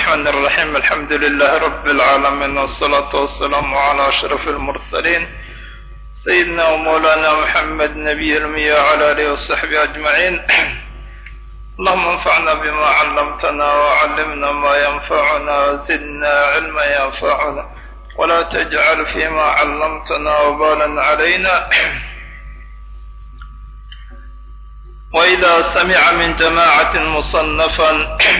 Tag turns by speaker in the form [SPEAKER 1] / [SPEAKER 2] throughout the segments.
[SPEAKER 1] الرحمن الرحيم الحمد لله رب العالمين والصلاة والسلام على أشرف المرسلين سيدنا ومولانا محمد نبي المية وعلى آله وصحبه أجمعين اللهم انفعنا بما علمتنا وعلمنا ما ينفعنا وزدنا علما ينفعنا ولا تجعل فيما علمتنا وبالا علينا وإذا سمع من جماعة مصنفا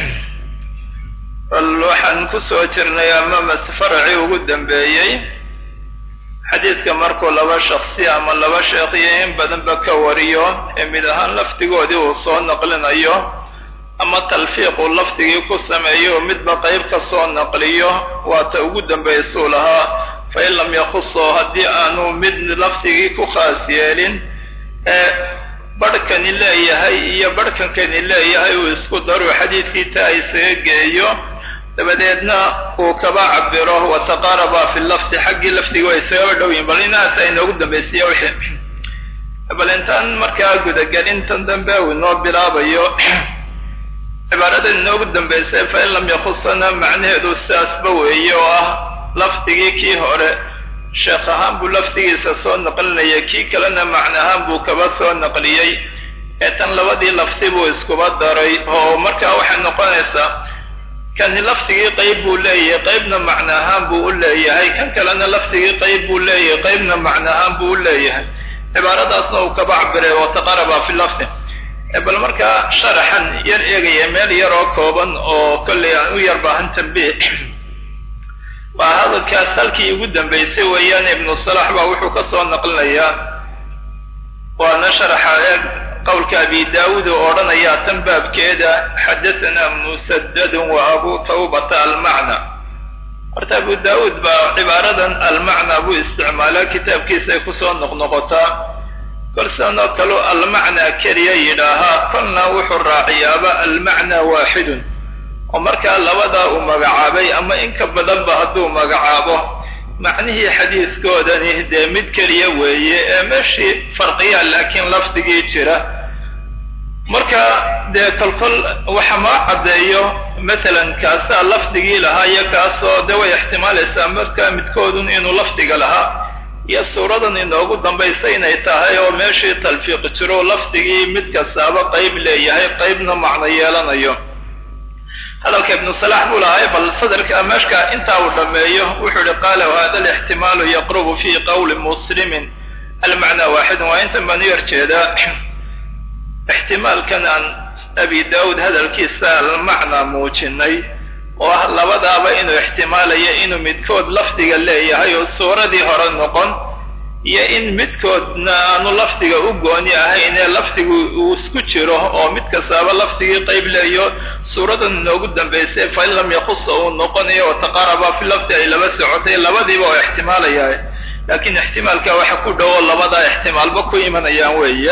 [SPEAKER 1] bal waxaan ku soo jirnay ama mase faracii ugu dambeeyey xadiidka markuu laba shaksi ama laba sheekh iyo in badanba ka wariyo ee mid ahaan lafdigoodii uu soo naqlinayo ama talfiiq uu lafdigii ku sameeyo oo midba qayb ka soo naqliyo waata ugu dambaysuu lahaa fa in lam yakuso haddii aanu mid lafdigii ku khaas yeelin ee barhkani leeyahay iyo barhkankani leeyahay uu isku daruu xadiidkii taa isaga geeyo dabadeedna uu kaba cabiro wataqaaraba fi lafdi xaggii lafdiga way isagaba dhow yihin bal inaasa inoogu dambaysiya wixii bal intaan markaa gudagelintan dambe uu inoo bilaabayo cibaarada inoogu dambaysay fa in lam yakusana macnaheedu sidaasba weeye oo ah lafdigii kii hore sheekh ahaan buu lafdigiisa soo naqlinayay kii kalena macno ahaan buu kaba soo naqliyey ee tan labadii lafdi buu iskuba daray oo markaa waxay noqonaysaa kani lafdigii qayb buu leeyahay qaybna macno ahaan buu u leeyahay kan kalena lafdigii qayb buu leeyahay qaybna macno ahaan buu u leeyahay cibaaradaasna uu kaba cabiray wataqaraba fi lafdi bal markaa sharaxan yar eegaya meel yar oo kooban oo kollay aan u yar baahan tambiih waa hadalkaas halkii ugu dambaysay weeyaan ibnu salax baa wuxuu ka soo naqlinayaa waana sharaxa eeg qowlka abi daawuud oo odhanayaa tan baabkeeda xadatanaa musadadun wa abu tawbata almacna horta abu daawuud baa cibaaradan almacna buu isticmaalaa kitaabkiisa ay kusoo noqnoqotaa kol sidan oo kaleu almacnaa keliya yidhaahaa kolna wuxuu raaciyaaba almacna waaxidun oo markaa labadaa uu magacaabay ama inka badanba hadduu magacaabo macnihii xadiiskoodani dee mid keliya weeye ee meeshii farqiyaa laakiin lafdigii jira marka dee kolkol waxa maa caddeeyo masalan kaasaa lafdigii lahaa iyo kaasoo dee way ixtimaalaysaa markaa midkoodun inuu lafdiga lahaa iyo suuradan inoogu dambaysa inay tahay oo meeshii talfiiq jiro lafdigii mid kastaaba qayb leeyahay qaybna macno yeelanayo hadalka ibnu salax buu lahay bal sadarka meeshka intaa uu dhameeyo wuxuu ihi qaala wahada alixtimaalu yaqrubu fi qowli muslimin almacnaa waaxidun waa intan baan u yar jeedaa ixtimaalkan aan abi daawuud hadalkiisa almacnaa muujinay oo ah labadaaba inuu ixtimaalayo inuu midkood lafdiga leeyahay oo suuradii hore noqon iyo in midkoodna aanu lafdiga u gooni ahayn ee lafdigu uu isku jiro oo mid kastaaba lafdigii qayb leeyo suuradan inoogu dambaysay fa in lam yakusa uu noqonayo wataqaaraba fi lafdi ay laba socotay labadiiba oo ixtimaalaya laakiin ixtimaalka waxa ku dhowo labadaa ixtimaalba ku imanayaan weeye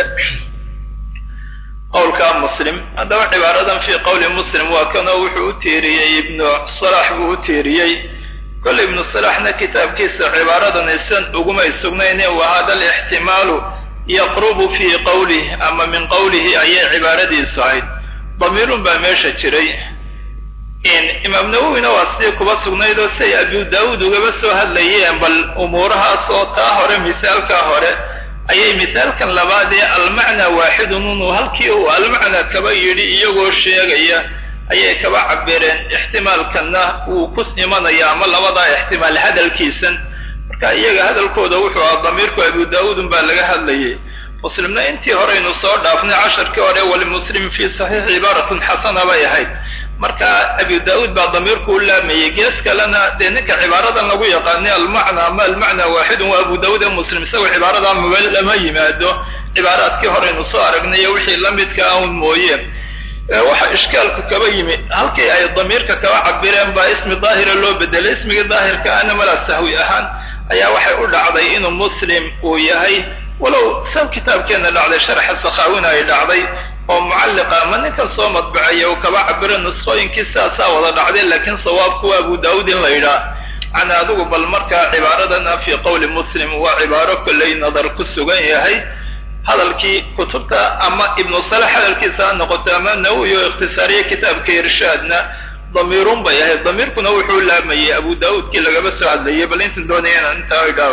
[SPEAKER 1] qowlka muslim haddaba cibaaradan fii qowli muslim waa kanoo wuxuu u tiiriyey ibnu salax buu u tiiriyey kole ibnu salaxna kitaabkiisa cibaaradan isan ugumay sugnayne wa hada alixtimaalu yaqrubu fii qowlih ama min qowlihi ayay cibaaradiisu ahayd damiirun baa meesha jiray imaam nawowina waa sidii kuba sugnayd oo siay abu daawuud ugaba soo hadlayeen bal umuurahaas oo taa hore misaalkaa hore ayay misaalkan labaad ee almacnaa waaxidun inuu halkii uu almacnaa kaba yidhi iyagoo sheegaya ayay kaba cabireen ixtimaalkanna wuu ku imanaya ama labadaa ixtimaal hadalkiisan marka iyaga hadalkooda wuxuu aha damiirku abu daawuudun baa laga hadlayay muslimna intii horeynu soo dhaafnay casharkii hore walimuslim fii saxiixi cibaaratun xasana bay ahayd marka abu daawuud baa damiirku u laamayay gees kalena dee ninka cibaaradan lagu yaqaanay almacna ama almacnaa waaxidun waa abu daawuud ee muslim isagoo cibaaradaa maba lama yimaado cibaaraadkii horeynu soo aragnay iyo wixii la midka ahun mooye waxa ishkaalku kaba yimi halkii ay damiirka kaba cabireen baa ismi daahira loo bedelay ismigii daahirka ana mala sahwi ahaan ayaa waxay u dhacday inuu muslim uu yahay walow sab kitaabkeena dhacday sharxa sakhaawina ay dhacday oo mucalliqa ama ninkan soo madbaceeya uu kaba cabiro nusqooyinkii sidaasaa wada dhacday laakiin sawaabku waa abu daawuud in la yidhaah macna adigu bal markaa cibaaradana fii qowli muslim waa cibaaro kollay nadar ku sugan yahay hadalkii kutubta ama ibnu salax hadalkiisa ha noqoto ama nawowi oo ikhtisaariye kitaabka irshaadna damiirun bay ahayd damiirkuna wuxuu laamayay abu daa'uudkii lagaba soo hadlayay bal intan doonaya inaan intaa idhaaw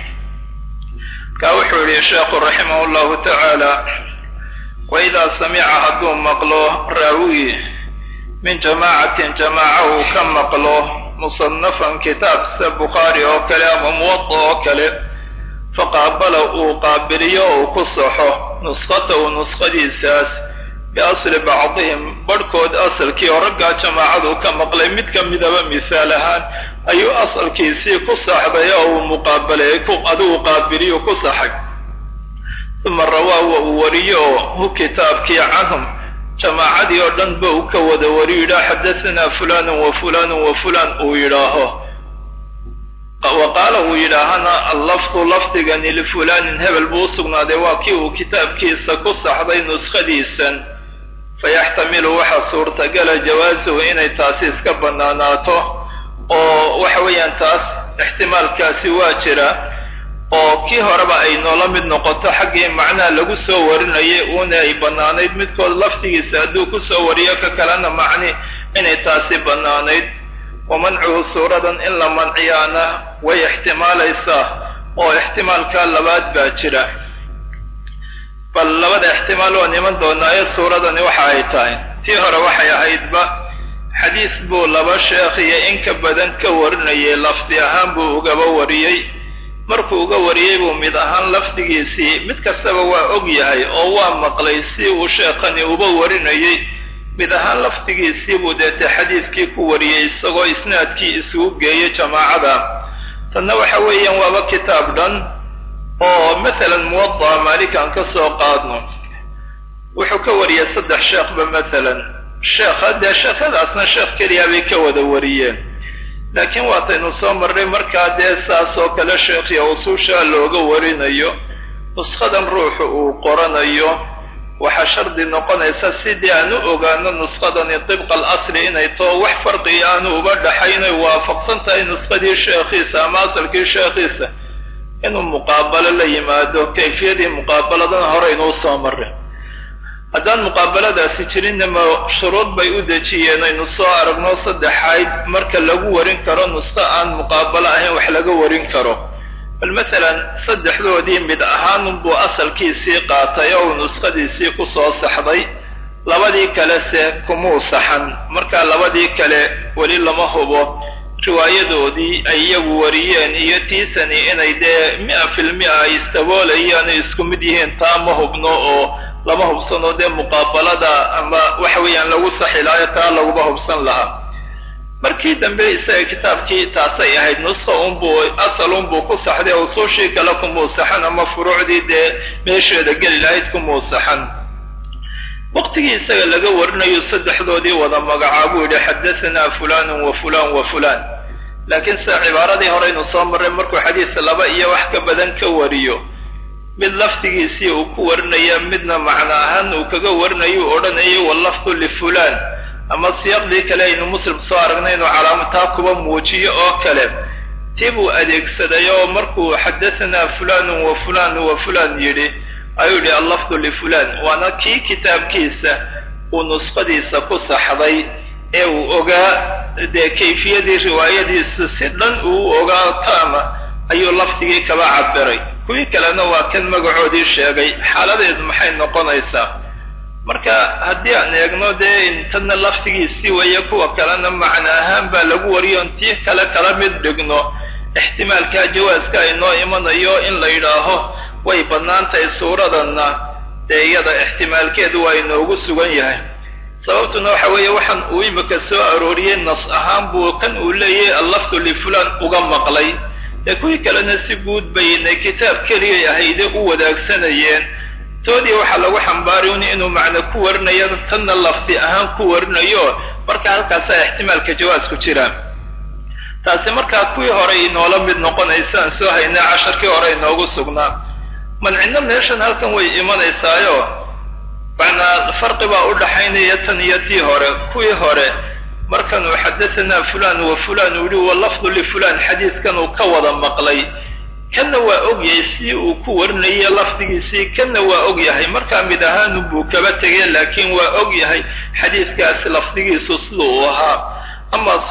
[SPEAKER 1] markaa wuxuu yihi sheekhu raximah llahu tacaala waidaa samica hadduu maqlo raawi min jamaacatin jamaaca uu ka maqlo musanafan kitaab sida bukhaari oo kale ama muwada oo kale faqaabala uu qaabiliyo uu ku saxo nuskhatahu nuskhadiisaas biasli bacdihim barhkood asalkii oo raggaa jamaacadu ka maqlay mid ka midaba misaal ahaan ayuu asalkiisii ku saxday oo uu muqaabalay adigu qaabiliyo ku saxay uma rawaa wa uu wariyo oo hu kitaabkii canhum jamaacadii oo dhan ba uu ka wada wariyo yidhaah xadahanaa fulanun wa fulanun wa fulan uu yidhaaho wa qaala uu yidhaahana allafdu lafdigani lifulanin hebel buu usugnaaday waa kii uu kitaabkiisa ku saxday nuskhadiisan fayaxtamilu waxaa suurtagala jawaasuhu inay taasi iska bannaanaato oo waxa weeyaan taas ixtimaalkaasi waa jira oo kii horeba ay noola mid noqoto xaggii macnaha lagu soo warinayay uuna ay bannaanayd midkood lafdigiisa hadduu ku soo wariyo ka kalena macni inay taasi bannaanayd wa mancuhu suuradan in la manciyaana way ixtimaalaysaa oo ixtimaalka labaad baa jira bal labada ixtimaal waan iman doonaayo suuradani waxa ay tahay tii hore waxay ahaydba xadiis buu laba sheekh iyo in ka badan ka warinayay lafdi ahaan buu ugaba wariyey markuu uga wariyey buu mid ahaan lafdigiisii mid kastaba waa og yahay oo waa maqlay si uu sheekhani uba warinayay mid ahaan lafdigiisii buu deete xadiidkii ku wariyey isagoo isnaadkii isugu geeyay jamaacada tanna waxa weeyaan waaba kitaab dhan oo masalan muwada'a maalikan ka soo qaadno wuxuu ka wariyey saddex sheekhba masalan sheekha dee sheekhadaasna sheekh keliya bay ka wada wariyeen laakiin waataynu soo marray markaa dee saas oo kale sheekhiya usuusha looga warinayo nuskhadan ruuxu uu qoranayo waxaa shardi noqonaysa sidii aan u ogaano nuskadani dibqa alasli inay too wax farqiga aanu uba dhaxaynay waafaqsan tahay nuskadii sheekhiisa ama asalkii sheekhiisa inuu muqaabalo la yimaado kayfiyadii muqaabaladana horeynuu soo marray haddaan muqaabaladaasi jirinna ma shuruud bay u dejiyeen aynu soo aragno saddexayd marka lagu warin karo nusko aan muqaabalo ahayn wax laga warin karo bal masalan saddexdoodii mid ahaanunbuu asalkiisii qaatay oo uu nuskadiisii ku soo saxday labadii kalese kumuu saxan markaa labadii kale weli lama hubo riwaayadoodii ay iyagu wariyeen iyo tiisani inay dee mia filmia ay istaboolayaan ay isku mid yihiin taa ma hubno oo lama hubsano dee muqaabalada ama waxa weeyaan lagu saxi lahayo taa laguma hubsan lahaa markii dambe isaga kitaabkii taasay ahayd nuska unbuu asal unbuu ku saxday usuushii kale kumuu saxan ama furuucdii dee meesheeda geli lahayd kumuu saxan waqtigii isaga laga warinayo saddexdoodii wada magacaabuu yidhi xadahanaa fulanun wa fulan wa fulan laakiin sida cibaaradii horeynu soo marray markuu xadiis laba iyo wax ka badan ka wariyo mid lafdigiisii uu ku warinaya midna macno ahaan uu kaga warinayo u odhanayo wallafdu lifulaan ama siyaqdii kale aynu muslim soo aragnay inuu calaamataa kuba muujiyo oo kale tii buu adeegsaday oo markuu xadahanaa fulanun wa fulan wa fulan yidhi ayuu yidhi allafdu lifulan waana kii kitaabkiisa uu nusqadiisa ku saxday ee uu ogaa dee kayfiyadii riwaayadiisa si dhan uu ogaa taama ayuu lafdigii kaba cabiray kuwii kalena waa kan magacoodii sheegay xaaladeedu maxay noqonaysaa marka haddii aan eegno dee intana lafdigiisii weeye kuwa kalena macno ahaan baa lagu wariyo intii kale kala mid dhigno ixtimaalkaa jawaaska aynoo imanayo in la yidhaaho way bannaan tahay suuradanna dee iyada ixtimaalkeedu waa inoogu sugan yahay sababtuna waxa weeye waxaan uu imika soo arooriyey nas ahaan buu kan uu leeyahay allafdu lifulan uga maqlay dee kuwii kalena si guud baynay kitaab keliyay ahayde u wadaagsanayeen toodii waxaa lagu xambaariyn inuu macno ku warinayo tanna lafdi ahaan ku warinayo marka halkaasaa ixtimaalka jawaasku jira taasi markaa kuwii hore inoola mid noqonaysaan soo haynaa casharkii hore inoogu sugnaa mancino meeshan halkan way imanaysaayo macnaa farqi baa u dhaxaynaya tan iyo tii hore kuwii hore markanuu xadahanaa fulan wa fulan uu yihi walafdu lifulan xadiidkan uu ka wada maqlay kanna waa ogyahay si uu ku warinaya lafdigiisii kanna waa ogyahay markaa mid ahaanu buu kaba tegay laakiin waa ogyahay xadiidkaasi lafdigiisu sida uu ahaa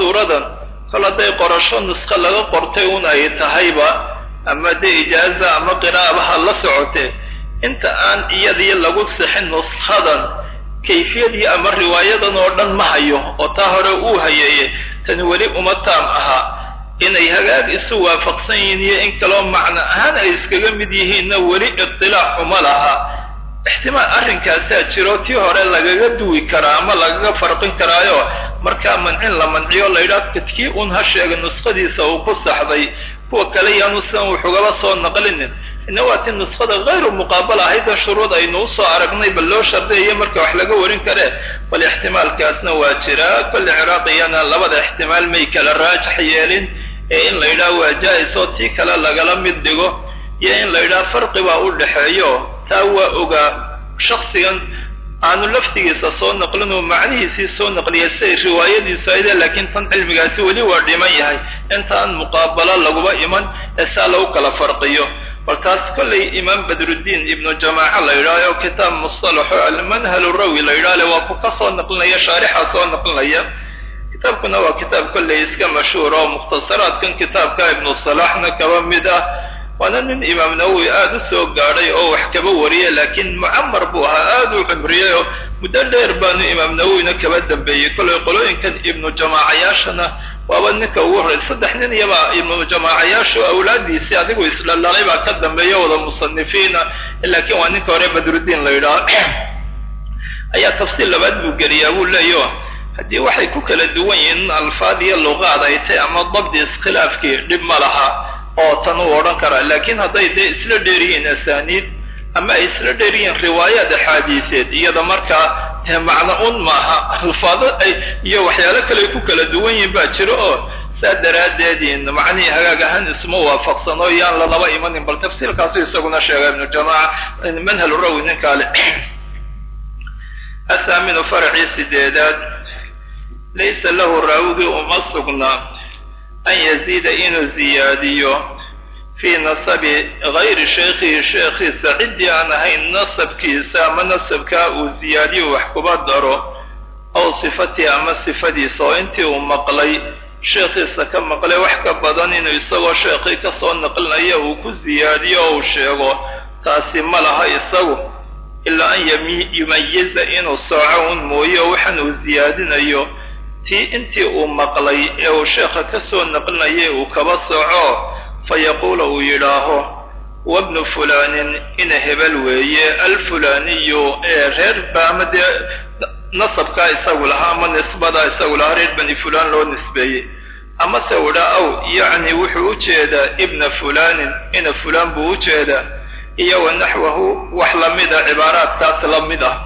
[SPEAKER 1] suuradan kol hadday qorasho nusqo laga qortay un ay tahayba ama dee ijaaza ama qiraa'abaha la socotee inta aan iyadii lagu sixin nuskadan kayfiyadii ama riwaayadan oo dhan ma hayo oo taa hore uu hayeeye tani weli uma taam ahaa inay hagaag isu waafaqsan yihiin iyo in kaloo macno ahaan ay iskaga mid yihiinna weli itilaac uma laha ixtimaal arrinkaasaa jiro tii hore lagaga duwi karaa ama lagaga farqin karaayo markaa mancin la manciyo laydhaah kadkii un ha sheega nuskhadiisa uu ku saxday kuwa kale yaanu sidan wuxugaba soo naqlinin ina waa ti nuskhada hayru muqaabala ahayda shuruud aynu usoo aragnay bal loo shardiyayo marka wax laga warin karee bal ixtimaalkaasna waa jiraa kolle ciraaqiyana labada ixtimaal may kala raajax yeelin ee in la yidhaah waa jaa-is oo tii kale lagala mid dhigo iyo in la yidhaah farqi baa u dhexeeyo taa waa ogaa shaksigan aanu laftigiisa soo naqlin oo macnihiisii soo naqliyay siay riwaayadiisu ayde laakiin tan cilmigaasi weli waa dhiman yahay intaan muqaabalo laguba iman ee saa lagu kala farqiyo bal taas kollay imaam badruddiin ibnu jamaaca la yidhaaho kitaab mustalaxo almanhal rawi la yidhahle waa ku ka soo naqlinaya shaarixa soo naqlinaya kitaabkuna waa kitaab kollay iska mashhuur oo mukhtasaraadkan kitaabka ibnu salaxna kaba mid ah waana nin imaam nawowi aada u soo gaadhay oo wax kaba wariyay laakiin mucamar buu ahaa aada u cumriyey oo muddo dheer baanu imaam nawowina kaba dambeeyey kollay qolooyinkan ibnu jamaacayaashana waaba ninka ugu horrey saddex nin iyaba ibnu jamaacayaashu awlaadiisii adigu isdhalalay baa ka dambeeya wada musanifiina laakiin waa ninka hore badruddiin la yidhaah ayaa tafsiil labaad buu geliyaa buu leeyo haddii waxay ku kala duwan yihiin alfaad iyo luqaad ay tay ama dabdi iskhilaafkii dhib ma laha oo tan uu odhan karaa laakiin hadday dee isla dheer yihiin asaaniid ama ay isla dheer yihiin riwaayaad axaadiiseed iyada markaa dee macno un maaha alfaado ay iyo waxyaalo kale ay ku kala duwan yihiin baa jiro oo saa daraaddeed macnihii hagaag ahaan isma waafaqsano yaan lalaba imanin bal tafsiilkaasu isaguna sheega ibnu jamaaca manhal rawi ninkaale athaaminu faracii sideedaad laysa lahu raawigii uma sugna an yaziida inuu ziyaadiyo fii nasabi gayri shaykhihi sheekhiisa ciddii aan ahayn nasabkiisa ama nasabkaa uu ziyaadiyo wax kuba daro aw sifatii ama sifadiisa oo intii uu maqlay sheekhiisa ka maqlay wax ka badan inuu isagoo sheekhii ka soo naqlinayo uu ku ziyaadiyo oo uu sheego taasi ma laha isagu ilaa an yumayiza inuu sooco un mooyo waxaan uu ziyaadinayo tii intii uu maqlay ee uu sheekha ka soo naqlinayay uu kaba soco fa yaquula uu yidhaaho wabnu fulaanin ina hebel weeye alfulaaniyu ee reer ba ama dee nasabkaa isagu lahaa ama nisbadaa isagu lahaa reer bani fulaan loo nisbeeyey amase uu idhaa aw yacni wuxuu u jeedaa ibna fulaanin ina fulaan buu u jeedaa iyo wa naxwahu wax lamid a cibaaraadkaas la mid ah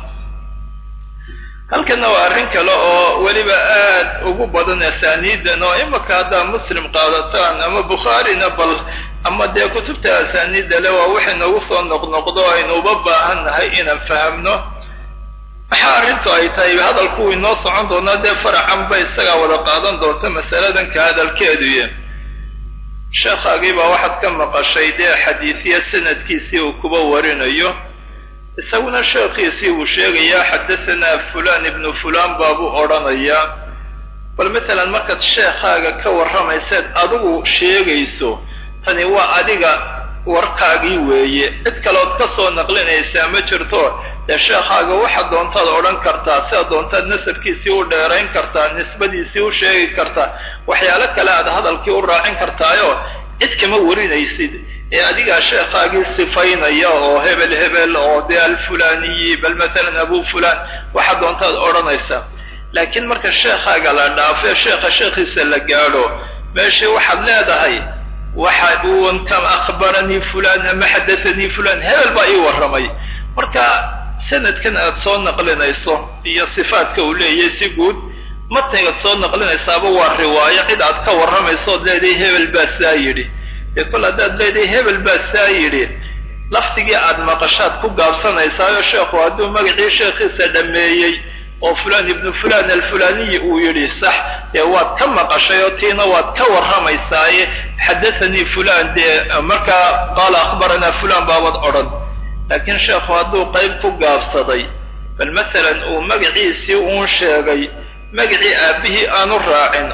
[SPEAKER 1] halkana waa arrin kale oo weliba aad ugu badan asaaniidan oo imaka haddaa muslim qaadataan ama bukhaarina bal ama dee kutubta asaaniidda le waa waxay noogu soo noqnoqdo aynu uba baahan nahay inaan fahamno maxaa arrintu ay tahay hadalku inoo socon doonaa dee faracanba isagaa wada qaadan doonta masaladan ka hadalkeeduye sheekhaagii baa waxaad ka maqashay dee xadiisiya sanadkiisii uu kuba warinayo isaguna sheekhiisii uu sheegayaa xadasanaa fulaan ibnu fulaan baabuu odhanayaa bal matalan markaad sheekhaaga ka warramayseed adigu sheegayso tani waa adiga warkaagii weeye cid kalood ka soo naqlinaysaa ma jirto dee sheekhaaga waxaad doontaad odhan kartaa sidaad doontaad nasabkiisii u dheerayn kartaa nisbadiisii u sheegi kartaa waxyaalo kale aad hadalkii u raacin kartaayo cid kama warinaysid ee adigaa sheekhaagii sifaynaya oo hebel hebel oo dee alfulaaniyi bal matalan abu fulaan waxaad doontaad odhanaysaa laakiin marka sheekhaaga la dhaafo sheekha sheekhiisa la gaadho meeshii waxaad leedahay waxa uun kam akhbaranii fulaan ama xadathanii fulaan hebel baa ii warramay marka sanadkan aad soo naqlinayso iyo sifaadka uu leeyahay si guud matnigaad soo naqlinaysaaba waa riwaayo cid aad ka warramayso ood leedahay hebel baa saa yidhi dee kol haddaad leedahay hebel baa saa yidhi lafdigii aad maqashaad ku gaabsanaysaayo sheekhu hadduu magacii sheekhiisa dhammeeyey oo fulaan ibnu fulaan alfulaaniyi uu yidhi sax dee waad ka maqashay oo tiina waad ka warramaysaaye xadathanii fulaan dee markaa qaala akhbaranaa fulaan baabad odhan laakiin sheekhu hadduu qayb ku gaabsaday bal masalan uu magaciisii uun sheegay magacii aabbihii aanu raacin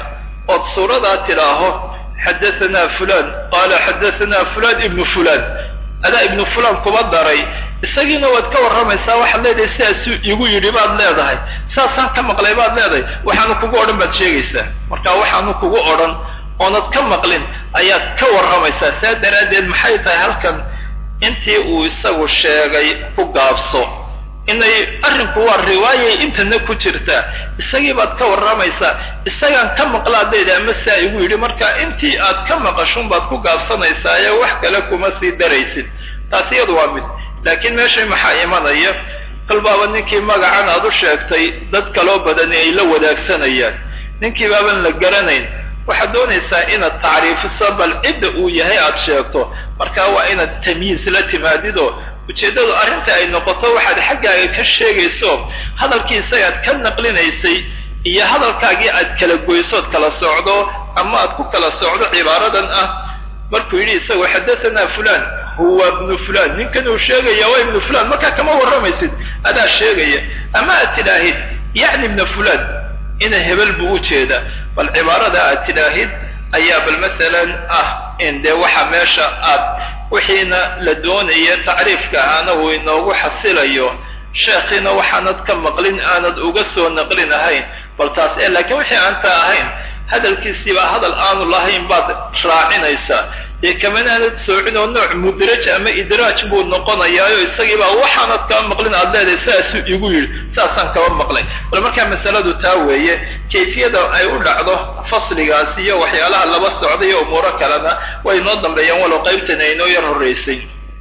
[SPEAKER 1] ood suuradaa tidhaaho xadahanaa fulaan qaala xadahanaa fulaan ibnu fulaan adaa ibnu fulaan kuba daray isagiina waad ka warramaysaa waxaad leedahay sidaasuu igu yidhi baad leedahay saasaan ka maqlay baad leedahay waxaanu kugu odhan baad sheegaysaa marka waxaanu kugu odhan oonad ka maqlin ayaad ka warramaysaa saa daraaddeed maxay tahay halkan intii uu isagu sheegay ku gaabso inay arrinku waa riwaayay intana ku jirtaa isagii baad ka warramaysaa isagaan ka maqlaad leedahay ama saa igu yidhi marka intii aad ka maqashun baad ku gaabsanaysaa ee wax kale kuma sii daraysid taas iyadu waa mid laakiin meeshay maxaa imanaya kolbaaba ninkii magacan aad u sheegtay dad kaloo badani ay la wadaagsanayaan ninkii baaban la garanayn waxaad doonaysaa inaad tacriifiso bal cidda uu yahay aad sheegto marka waa inaad tamyiis la timaadido ujeeddadu arrinta ay noqoto waxaad xaggaaga ka sheegayso hadalkii isagaad ka naqlinaysay iyo hadalkaagii aad kala goysood kala socdo ama aad ku kala socdo cibaaradan ah markuu yidhi isagu xadahanaa fulaan huwa ibnu fulaan ninkan uu sheegaya waa ibnu fulaan markaa kama warramaysid adaa sheegaya ama aad tidhaahid yacni ibna fulaan ina hebel buu u jeedaa bal cibaarada aad tidhaahid ayaa bal masalan ah in dee waxa meesha aad wixiina la doonaya tacriifka aana uu inoogu xasilayo sheekhiina waxaanad ka maqlin aanad uga soo naqlin ahayn bal taas ee laakiin wixii aanta ahayn hadalkiisiibaa hadal aanu lahayn baad raacinaysaa dee kamanaanad soocin oo nooc mudraj ama idraaj buu noqonayaayo isagiibaa waxaanad kaba maqlin aad leedahay saasuu igu yidhi saasaan kaba maqlay bal markaa masaladu taa weeye kayfiyada ay u dhacdo fasligaas iyo waxyaalaha laba socda iyo umuuro kalena way inoo dambeeyaan walow qaybtani ay inoo yar horraysay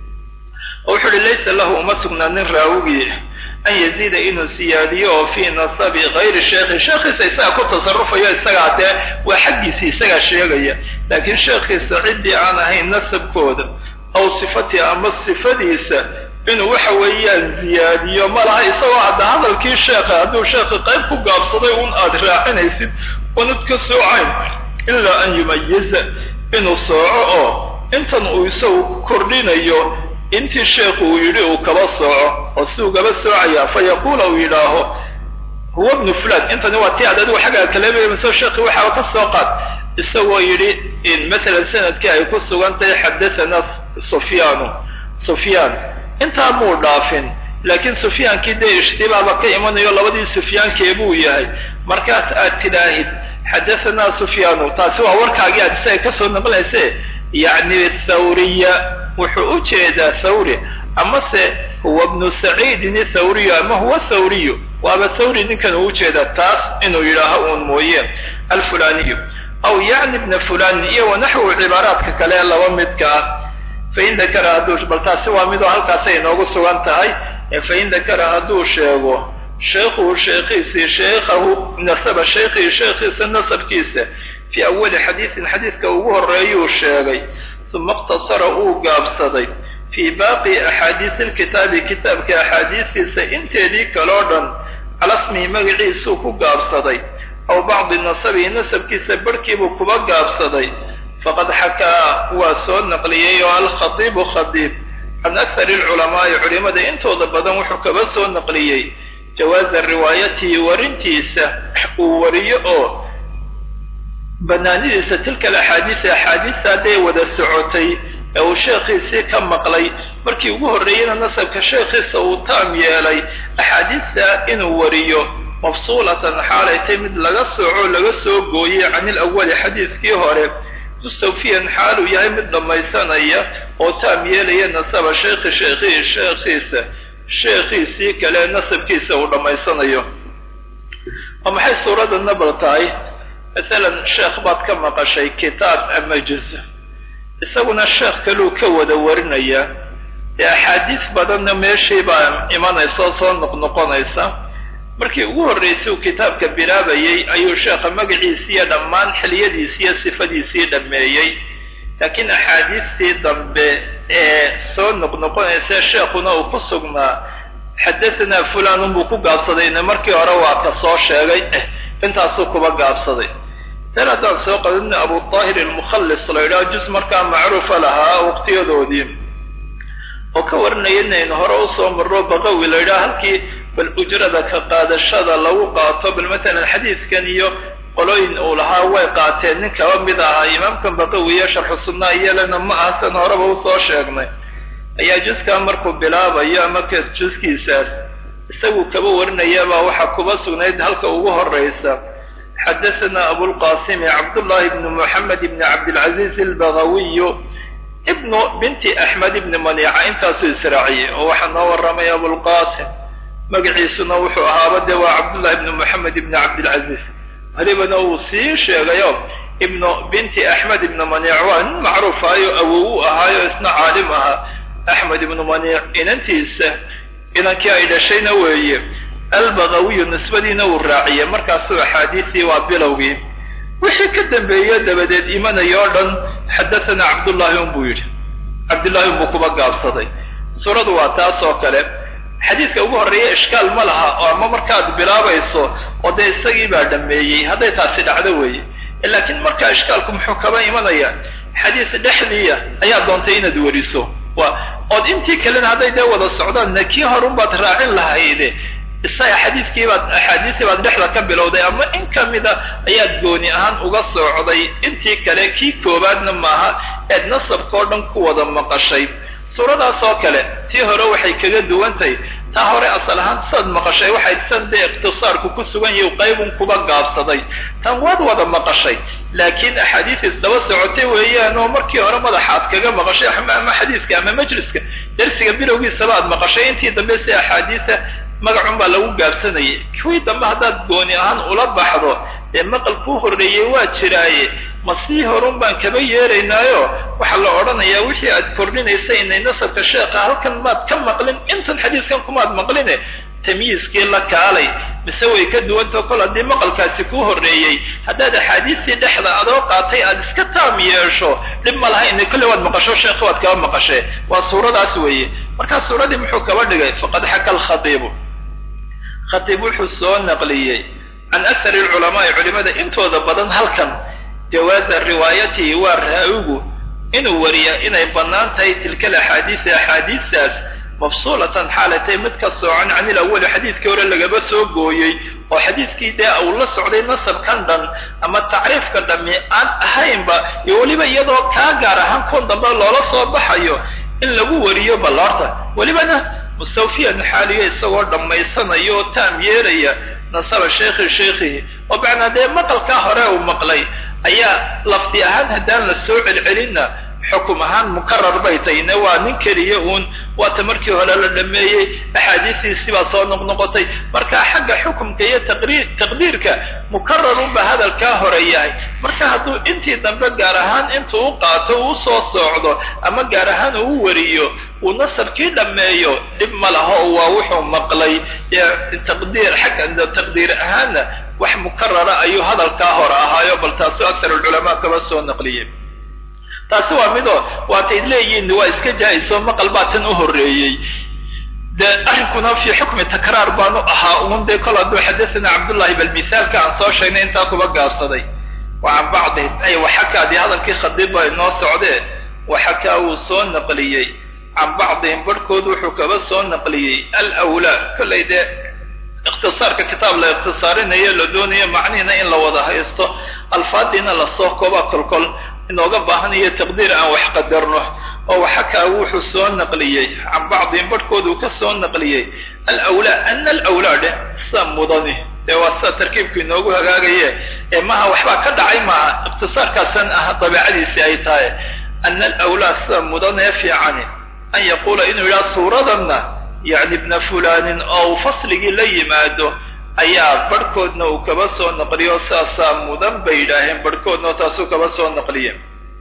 [SPEAKER 1] oo wuxuu uhi laysa lahu uma sugnaanin raawigii an yaziida inuu siyaadiyo oo fii nasabi hayri sheekhi sheekhiisa isagaa ku tasarufayo isagaa dee waa xaggiisii isagaa sheegaya laakiin sheekhiisa ciddii aan ahayn nasabkooda aw sifatii ama sifadiisa inuu waxa weeyaan ziyaadiyo ma laha isagoo hadda hadalkii sheekha hadduu sheekhi qayb ku gaabsaday un aad raacinaysid unad ka soocayn ilaa an yumayiza inuu sooco oo intan uu isagu kordhinayo intii sheekhu uu yidhi uu kaba sooco oo si ugaba soocaya fa yaquula uu yidhaaho huwa bnu fulan intani waa ti aad adigu xaggaa kaleemayso sheekhi waxaaba ka soo qaad isagoo yidhi in masalan sanadkii ay ku sugan tahay xadathana sufyaanu sufyaan intaa muu dhaafin laakiin sufyaankii dee ishtibaaba ka imanayo labadii sufyaankeebuu yahay markaas aad tidhaahid xadahanaa sufyaanu taasi waa warkaagii aad isaga kasoo naqlinayse yacni thawriya wuxuu u jeedaa thawri amase huwa bnu saciidin ithawriyu ama huwa thawriyu waaba thawri ninkan uu ujeedaa taas inuu yidhaaho uun mooye alfulaniyu aw yacni bna fulan iyo wanaxwu cibaaraadka kale ee laba midka ah fain dakara hadduu bal taasi waa midoo halkaasay inoogu sugan tahay fain dakara hadduu sheego sheekhuhu sheekhiisii sheekhahu nasaba sheekhii sheekhiisa nasabkiisa fii awali xadiisin xadiiska ugu horreeyuu sheegay uma iqtasara uu gaabsaday fii baaqi axaadiisi lkitaabi kitaabka axaadiistiisa inteedii kaloo dhan cala smihi magaciisuu ku gaabsaday aw bacdi nasabihi nasabkiisa barhkiibuu kuba gaabsaday faqad xakaa waa soo naqliyey oo alkhadiibu khadiib can akari alculamaa'i culimada intooda badan wuxuu kaba soo naqliyey jawaaza riwaayatihi warintiisa uu wariyo oo banaanidiisa tilka alaxaadiisa axaadiista hadday wada socotay ee uu sheekhiisii ka maqlay markii ugu horreeyeyna nasabka sheekhiisa uu taam yeelay axaadiista inuu wariyo mafsuulatan xaalay tay mid laga sooco laga soo gooyey can ilawali xadiiskii hore mustawfiyan xaaluu yahay mid dhammaysanaya oo taam yeelaya nasaba sheekhi sheekhihi sheekhiisa sheekhiisii kale nasabkiisa uu dhammaysanayo oo maxay suuradda nabal tahay masalan sheekh baad ka maqashay kitaab ama juz isaguna sheekh kaluu ka wada warinaya dee axaadiis badanna meeshii baa imanaysa oo soo noqnoqonaysa markii ugu horraysay uu kitaabka bilaabayey ayuu sheekha magaciisiiyo dhammaan xiliyadiisiiyo sifadiisii dhammeeyey laakiin axaadiistii dambe ee soo noqnoqonaysa sheekhuna uu ku sugnaa xadahanaa fulan unbuu ku gaabsadayna markii hore waa ka soo sheegay eh intaasuu kuba gaabsaday tan haddaan soo qadadna abu daahir almukhallis la yidhaha juz markaa macruufa lahaa waqtiyadoodii oo ka warinaya inaynu hore usoo marro baqawi la yidhaha halkii bal ujrada ka qaadashada lagu qaato bal matalan xadiiskan iyo qolooyin uu lahaa way qaateen nin kaba mid ahaa imaamkan baqawiye sharxu sunna iyalana ma aha san horeba usoo sheegnay ayaa juskaa markuu bilaabayo ama ka juskiisaas isagu kaba warinayabaa waxaa kuba sugnayd halka ugu horeysa xadathana abulqasimi cabdullahi ibni moxamed ibni cabdilcaziiz albagawiyu ibnu binti axmed ibni manica intaasuu israaciyey oo waxaa noo waramay abulqasim magaciisuna wuxuu ahaaba dee waa cabdullahi ibni moxamed ibni cabdilcaziiz welibana uu sii sheegayo ibnu binti axmed ibni maniic waa nin macruuf ahayo awow u ahaayo isna caalim ahaa axmed ibnu maniic inantiisa inankii ay dhashayna weeye albagawiyu nisbadiina uu raaciyey markaasuu axaadiisii waa bilowgii wixii ka dambeeye dabadeed imanaya o dhan xadathana cabdullahi un buu yidhi cabdullahi un buu kuba gaabsaday suuradu waa taas oo kale xadiidka ugu horreeya ishkaal ma laha oo ama markaad bilaabayso oo dee isagii baa dhameeyey hadday taasi dhacdo weeye laakiin markaa ishkaalku muxuu kaba imanaya xadiis dhexdiiya ayaa doontay inaad weriso waa ood intii kalena hadday dee wada socdaanna kii horun baad raacin lahayde isaga xadiiskii baad axaadiistii baad dhexda ka bilowday ama in kamida ayaad gooni ahaan uga socday intii kale kii koobaadna maaha eed nasabka oo dhan ku wada maqashay suuradaas oo kale tii hore waxay kaga duwantahay taa hore asal ahaan saad maqashay waxay san dee ikhtisaarku ku sugan yahi qaybun kuba gaabsaday tan waad wada maqashay laakiin axaadiis isdaba socotay weeyaan oo markii hore madaxaad kaga maqashay ama xadiiska ama majliska darsiga bilowgiisaba aad maqashay intii dambe si axaadiisa magacun baa lagu gaabsanayay kuwii dambe haddaad gooni ahaan ula baxdo dee maqal kuu horreeyey waa jiraaye ma sii horun baan kaba yeeraynaayo waxaa la odhanayaa wixii aad kordhinaysa inay nasabka sheekha halkan maad ka maqlin intan xadiiskan kumaad maqline tamyiiskii la kaalay mise way ka duwantao kol haddii maqalkaasi kuu horreeyey haddaad axaadiistii dhexda adoo qaatay aad iska taam yeesho dhib ma laha ina kolle waad maqasho sheekha waad kaba maqashee waa suuradaas weeye markaa suuradii muxuu kaba dhigay faqad xaka alkhatiibu khatiib wuxuu soo naqliyey can akari alculamaai culimada intooda badan halkan jawaaza riwaayatihi waa raa-igu inuu wariya inay bannaan tahay tilka alaxaadiisi axaadiistaas mafsuulatan xaalatay mid ka soocan can ilawali xadiiskii hore lagaba soo gooyey oo xadiiskii dee uu la socday nasabkan dhan ama tacriifka dhami aan ahaynba iyo weliba iyadoo kaa gaar ahaan kun dambe loola soo baxayo in lagu wariyo ballaarta welibana mustawfiyan xaaliyo isagoo dhammaysanayo oo taam yeelaya nasaba sheekhi sheekhihi oo macnaa dee maqalkaa hore uu maqlay ayaa lafdi ahaan haddaan la soo celcelinna xukum ahaan mukarar bay tahayne waa nin keliya uun waata markii hore la dhameeyey axaadiistiisii baa soo noqnoqotay marka xagga xukumka iyo taqriir taqdiirka mukararunba hadalkaa hore yahay marka hadduu intii dambe gaar ahaan intuu u qaato uu soo soocdo ama gaar ahaan uu wariyo uu nasabkii dhammeeyo dhib ma laho waa wuxuu maqlay taqdiir xagga taqdiir ahaanna wax mukarara ayuu hadalkaa hore ahaayo bal taasu aktar alculamaa kaba soo naqliyey taasi waa midoo waatayd leeyihiin waa iska jaa-iso maqal baa tan u horreeyey dee arrinkuna fii xukmi takraar baanu ahaa uun dee kol hadduu xadathana cabdullahi bal misaalka aan soo sheegnay intaa kuba gaabsaday wa can bacdihim ay waxakaa dee hadalkii khadiib baa inoo socdee waxakaa wuu soo naqliyey can bacdihim barhkood wuxuu kaba soo naqliyey alwlaa kollay dee ikhtisaarka kitaab la ikhtisaarinayo la doonayo macnihiina in la wada haysto alfaadiina lasoo kooba kolkol inooga baahanayo taqdiir aan wax qadarno oo waxakaa wuxuu soo naqliyey can bacdihim barhkood uu ka soo naqliyey alwlaa ana alwlaa dheh sida mudani dee waa sida tarkiibku inoogu hagaagaye ee maha waxbaa ka dhacay maaha ikhtisaarkaasan ah dabeicadiisii ay tahay ana alwlaa sida mudanee fiicani an yaquula inuu yidhaha suuradanna yacni ibna fulanin oo uu fasligii la yimaado ayaa barhkoodna uu kaba soo naqliyo saasaa mudan bay yidhaaheen barhkoodna taasuu kaba soo naqliye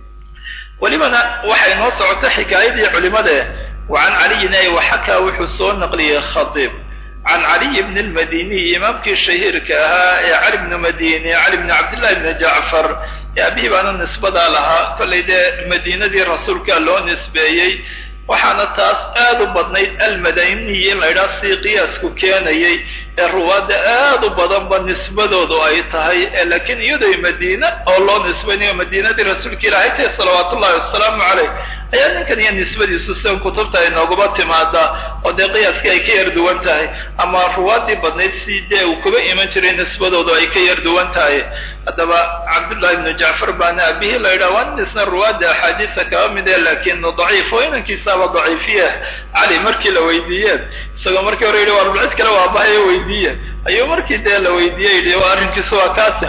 [SPEAKER 1] welibana waxay noo socota xikaayadii culimade wa can caliyin ay waxakaa wuxuu soo naqliyey khadiib can caliy bni lmadiniy imaamkii shahiirka ahaa ee cali bni madini cali bni cabdillahi bni jacfar ee abihi baana nisbadaa lahaa kollay dee madiinadii rasuulka loo nisbeeyey waxaana taas aad u badnayd almadaniyi in la ydhaha sii qiyaasku keenayay ee ruwaadda aad u badanba nisbadoodu ay tahay laakiin iyadoy madiine oo loo nisbanayo madiinadii rasuulka ilaahay tahi salawaat ullahi wasalaamu caleyh ayaa ninkan iyo nisbadiisu sidan kutubta ay nooguba timaadaa oo dee qiyaaskii ay ka yar duwan tahay ama ruwaaddii badnayd si dee uu kuba iman jiray nisbadoodu ay ka yar duwan tahay haddaba cabdullahi ibnu jacfar baana aabihii la yidhaha waa nin isna ruwaadda axaadiisa kaba mid e laakiin daciif oo inankiisaaba daciifiya cali markii la weydiiyeen isagoo markii hore yidhi war cid kale waabahayo weydiiye ayuu markii dee la weydiiyey yidhi arrinkiisu waa kaasi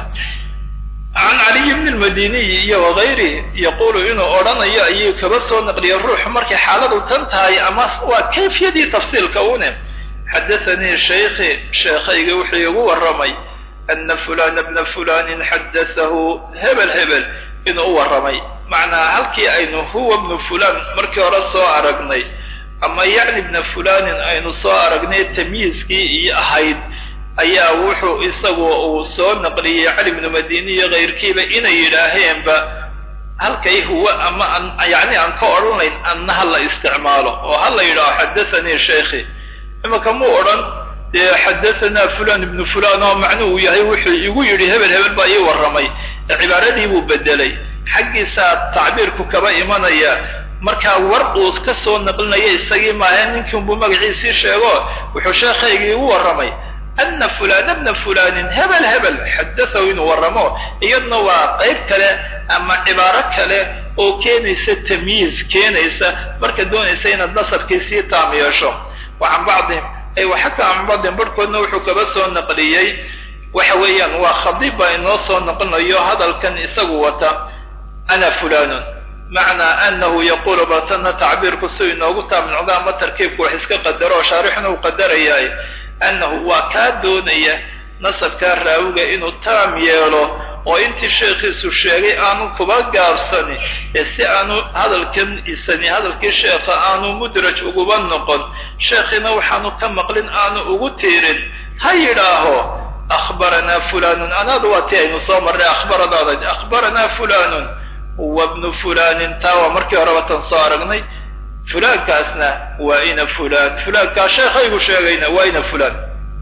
[SPEAKER 1] can caliyi bni lmadiniyi iyo wagayrihi yaqulu inuu odhanayo ayuu kaba soo naqliyay ruuxu markay xaaladu tan tahay ama waa kayfiyadii tafsiilka une xadathanii shaykhi sheekhayga wuxuu igu warramay ana fulana bna fulanin xaddathahu hebel hebel inuu u warramay macnaa halkii aynu huwa bnu fulan markii hore soo aragnay ama yacni bna fulanin aynu soo aragnay tamyiiskii iyo ahayd ayaa wuxuu isagu uu soo naqliyey cali bnu madini iyo kayrkiiba inay yidhaaheenba halkay huwa ama yani aan ka odhanayn anna ha la isticmaalo oo ha la yidhaaho xadathanii sheikhi imaka muu odhan dee xadahanaa fulan ibnu fulan oo macnuhu yahay wuxuu igu yidhi hebel hebel baa ii warramay cibaaradii buu bedelay xaggiisaa tacbiirku kaba imanaya markaa war uu ka soo naqlinaya isagii maahe ninkiinbuu magaciisii sheego wuxuu sheekhaygii igu warramay ana fulana bna fulanin hebel hebel xadathahu inuu warramo iyadna waa qayb kale ama cibaaro kale oo keenaysa tamyiiz keenaysa marka doonaysa inaad nasabkii sii taam yeesho wa can bacdihim ay waxaka can bacdihim barhkoodna wuxuu kaba soo naqliyey waxa weeyaan waa khadiib baa inoo soo noqonayo hadalkan isagu wata ana fulanun macnaa anahu yaqulu batana tacbiirku si inoogu taamnucdo ama tarkiibku wax iska qadaro oo shaarixna uu qadarayahay annahu waa kaa doonaya nasabkaa raawiga inuu taam yeelo oo intii sheekhiisu sheegay aanu kuba gaabsani ee si aanu hadalkan isani hadalkii sheekha aanu mudraj uguba noqon sheekhiina waxaanu ka maqlin aanu ugu tiirin ha yidhaaho akhbaranaa fulanun anaadu waa tii aynu soo marray akhbaradaada akhbaranaa fulanun wa bnu fulanin taa waa markii horeba tan soo aragnay fulaankaasna waa ina fulaan fulaankaa sheekhaygu sheegayna waa ina fulaan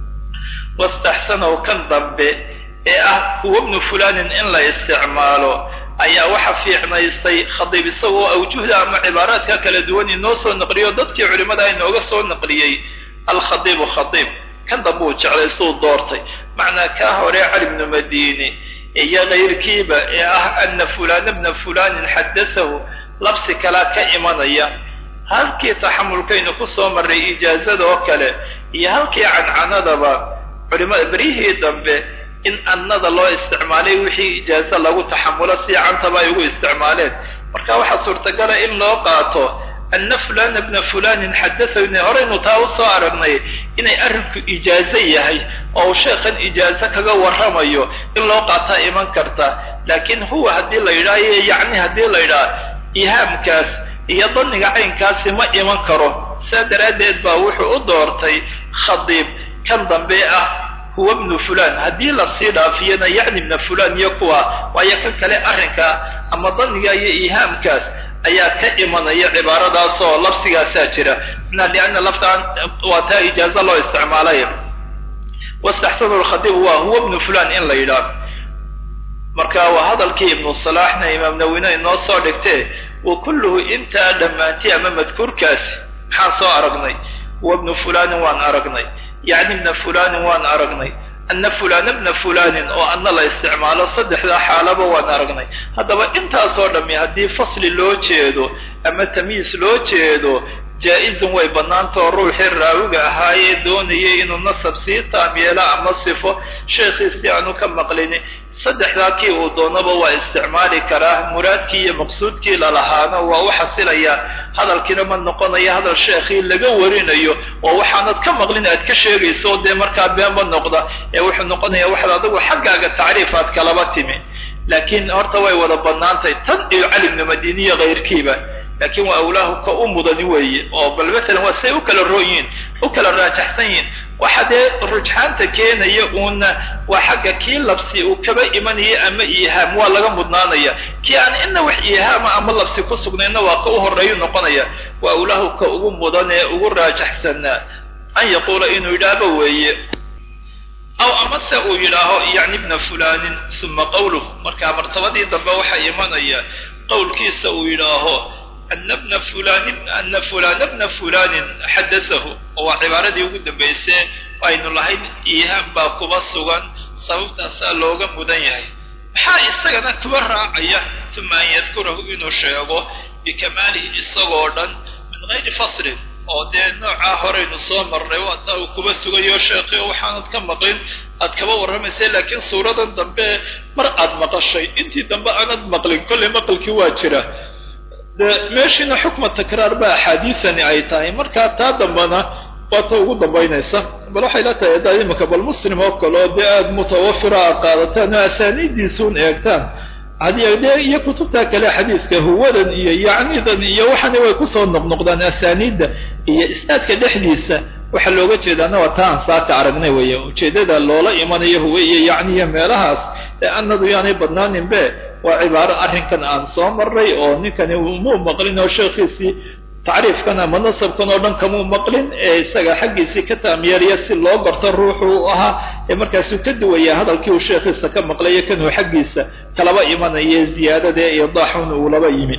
[SPEAKER 1] wastaxsanahu kan dambe ee ah huwa bnu fulanin in la isticmaalo ayaa waxa fiicnaystay khadiib isagoo awjuhda ama cibaaraadka kala duwan inoo soo naqliyo dadkii culimmada inooga soo naqliyey alkhadiibu khadiib kan dambe uu jeclaystuu doortay macnaa kaa hore cali bnu madini iyo kayrkiiba ee ah ana fulana bna fulanin xaddathahu labsi kalaa ka imanaya halkii taxamulkaynu ku soo marray ijaazada oo kale iyo halkii cancanadaba culimada beryihii dambe in annada loo isticmaalay wixii ijaazo lagu taxamulo si cantaba ay ugu isticmaaleen marka waxaa suurtagala in loo qaato ana fulana bna fulanin xadathani horeynu taa usoo aragnay inay arrinku ijaazo yahay oo uu sheekhan ijaazo kaga warramayo in loo qaataa iman karta laakiin huwa haddii la yidhaha iyo yacni haddii la yidhaha ihaamkaas iyo daniga caynkaasi ma iman karo saa daraaddeed baa wuxuu u doortay khadiib kan dambe ah huwa bnu fulan haddii lasii dhaafiyana yacni bna fulan iyo kuwa waayo kan kale arrinka ama daniga iyo ihaamkaas ayaa ka imanaya cibaaradaasoo labsigaasaa jira na lianna laftaan waa taa ijaazo loo isticmaalay wastaxsanu lkhadiib waa huwa bnu fulan in la yidhaah marka waa hadalkii ibnu salaaxna imaam nawina inoo soo dhigtee wa kulluhu intaa dhammaantay ama madkuurkaasi maxaan soo aragnay wa bnu fulanin waan aragnay yacni bna fulanin waan aragnay ana fulana bna fulanin oo anna la isticmaalo saddexdaa xaalaba waan aragnay haddaba intaasoo dhammi haddii fasli loo jeedo ama tamyiis loo jeedo jaa-izun way bannaantao ruuxii raawiga ahaayee doonayay inuu nasab sii taam yeelo ama sifo sheekhiisii aanu ka maqlini saddexdaa kii uu doonaba waa isticmaali karaa muraadkii iyo maqsuudkii lalahaana waa u xasilayaa hadalkiina ma noqonayo hadal sheekhii laga warinayo oo waxaanad ka maqlin aad ka sheegayso dee markaa beenba noqda ee wuxuu noqonaya waxaad adigu xaggaaga tacriif aad kalaba timi laakiin horta way wada bannaantay tan iyo cali bnu madiniya kayrkiiba laakiin waa awlaahu ka u mudani weeye oo bal matalan waa say u kala rooyiin u kala raajaxsan yihin waxa dee rujxaanta keenaya uuna waa xagga kii labsi uu kaba imanaya ama ihaam waa laga mudnaanaya kii aan ina wax ihaama ama labsi ku sugnayna waa ka u horeeyu noqonaya waa awlaahu ka ugu mudan ee ugu raajaxsanaa an yaquula inuu yidhaahba weeye aw amase uu yidhaaho yacni bna fulanin uma qawluh markaa martabadii dambe waxaa imanaya qowlkiisa uu yidhaaho ana bna fulani ana fulana bna fulanin xadasahu oo waa cibaaradii ugu dambaysee aynu lahayn ihaam baa kuba sugan sababtaasaa looga mudan yahay maxaa isagana kuba raacaya uma an yadkurahu inuu sheego bikamaalihi isagoo dhan min gayri faslin oo dee noocaa horeynu soo marnay waata uu kuba sugayo sheekhi oo waxaanad ka maqlin aad kaba warramaysay laakiin suuradan dambe mar aad maqashay intii dambe aanad maqlin kollay maqalkii waa jira dee meeshiina xukma takraar ba axaadiisani ay tahay markaa taa dambena waa ta ugu dambaynaysa bal waxay la tahay haddaad imika bal muslim oo kale oo dee aada mutawafira a qaadataan oo asaaniiddiisuun eegtaan hadi dee iyo kutubta kale xadiiska huwadan iyo yacnidan iyo waxaana way kusoo noqnoqdaan asaaniidda iyo isnaadka dhexdiisa waxaa looga jeedaana waa taa aan saaka aragnay weeye ujeeddada loola imanayo huwe iyo yacniyo meelahaas ee anadu yaanay badnaaninbe waa cibaaro arrinkan aan soo marray oo ninkani muu maqlin oo sheekhiisii tacriifkan ama nasabkan oo dhan kamuu maqlin ee isaga xaggiisii ka taamyeeriya si loo garto ruuxu u ahaa ee markaasuu ka duwaya hadalkii uu sheekhiisa ka maqlayo kanuu xaggiisa kalaba imanaya ziyaadada ee idaaxun uu laba yimi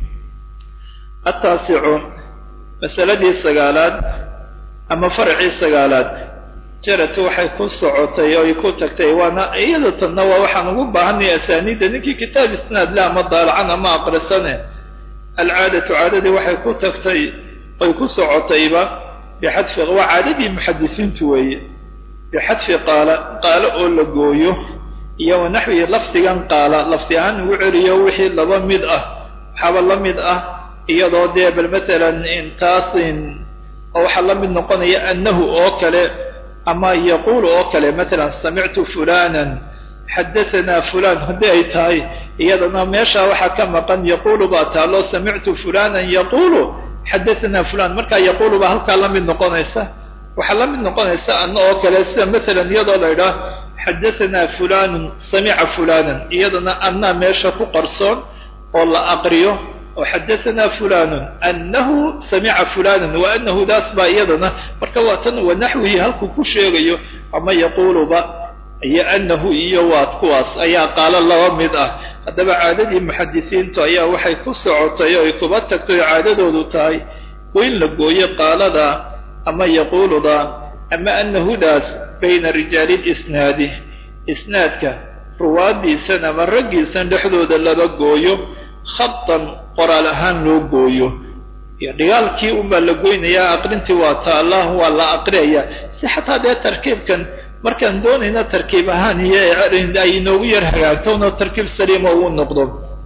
[SPEAKER 1] ataasicu masaladii sagaalaad ama farcii sagaalaad jaratu waxay ku socotay oy ku tagtay waana iyada tanna waa waxaan ugu baahanay asaaniidda ninkii kitaab isnaad le ama daalacan ama aqrisane alcaadatu caadadii waxay ku tagtay oy ku socotayba bixadfi waa caadadii muxadisiintu weeye bixadfi qaala qaalo oo la gooyo iyo wanaxwihi lafdigan qaala lafdi ahaan ugu celiyo wixii laba mid ah waxaaba la mid ah iyadoo dee bal matalan intaasin oo waxaa la mid noqonaya annahu oo kale ama yaquulu oo kale matalan samictu fulanan xadahanaa fulan haddii ay tahay iyadana meesha waxaa ka maqan yaquulu baa taalo samictu fulanan yaquulu xadahanaa fulan markaa yaquulu baa halkaa la mid noqonaysa waxaa la mid noqonaysa anna oo kale sida matalan iyadoo la idhaah xadahanaa fulanun samica fulanan iyadana annaa meesha ku qarsoon oo la aqriyo oo xadahanaa fulanun annahu samica fulanan wa anahu daas baa iyadana marka waa tan wanaxwihi halkuu ku sheegayo ama yaquuluba iyo anahu iyo waad kuwaas ayaa qaalo laba mid ah haddaba caadadii muxadisiintu ayaa waxay ku socotay oo ay kuba tagtay oo caadadoodu tahay wain la gooyo qaalada ama yaquuluda ama anahudaas bayna rijaali lisnaadi isnaadka ruwaadiisan ama raggiisan dhexdooda laba gooyo khatan qoraal ahaan loo gooyo iyo dhigaalkii unbaa la goynayaa aqrintii waa taalla waa la aqriyayaa si xataa dee tarkiibkan markaan doonayna tarkiib ahaan iyo ay inoogu yar hagaagtona tarkiib saliima uu noqdo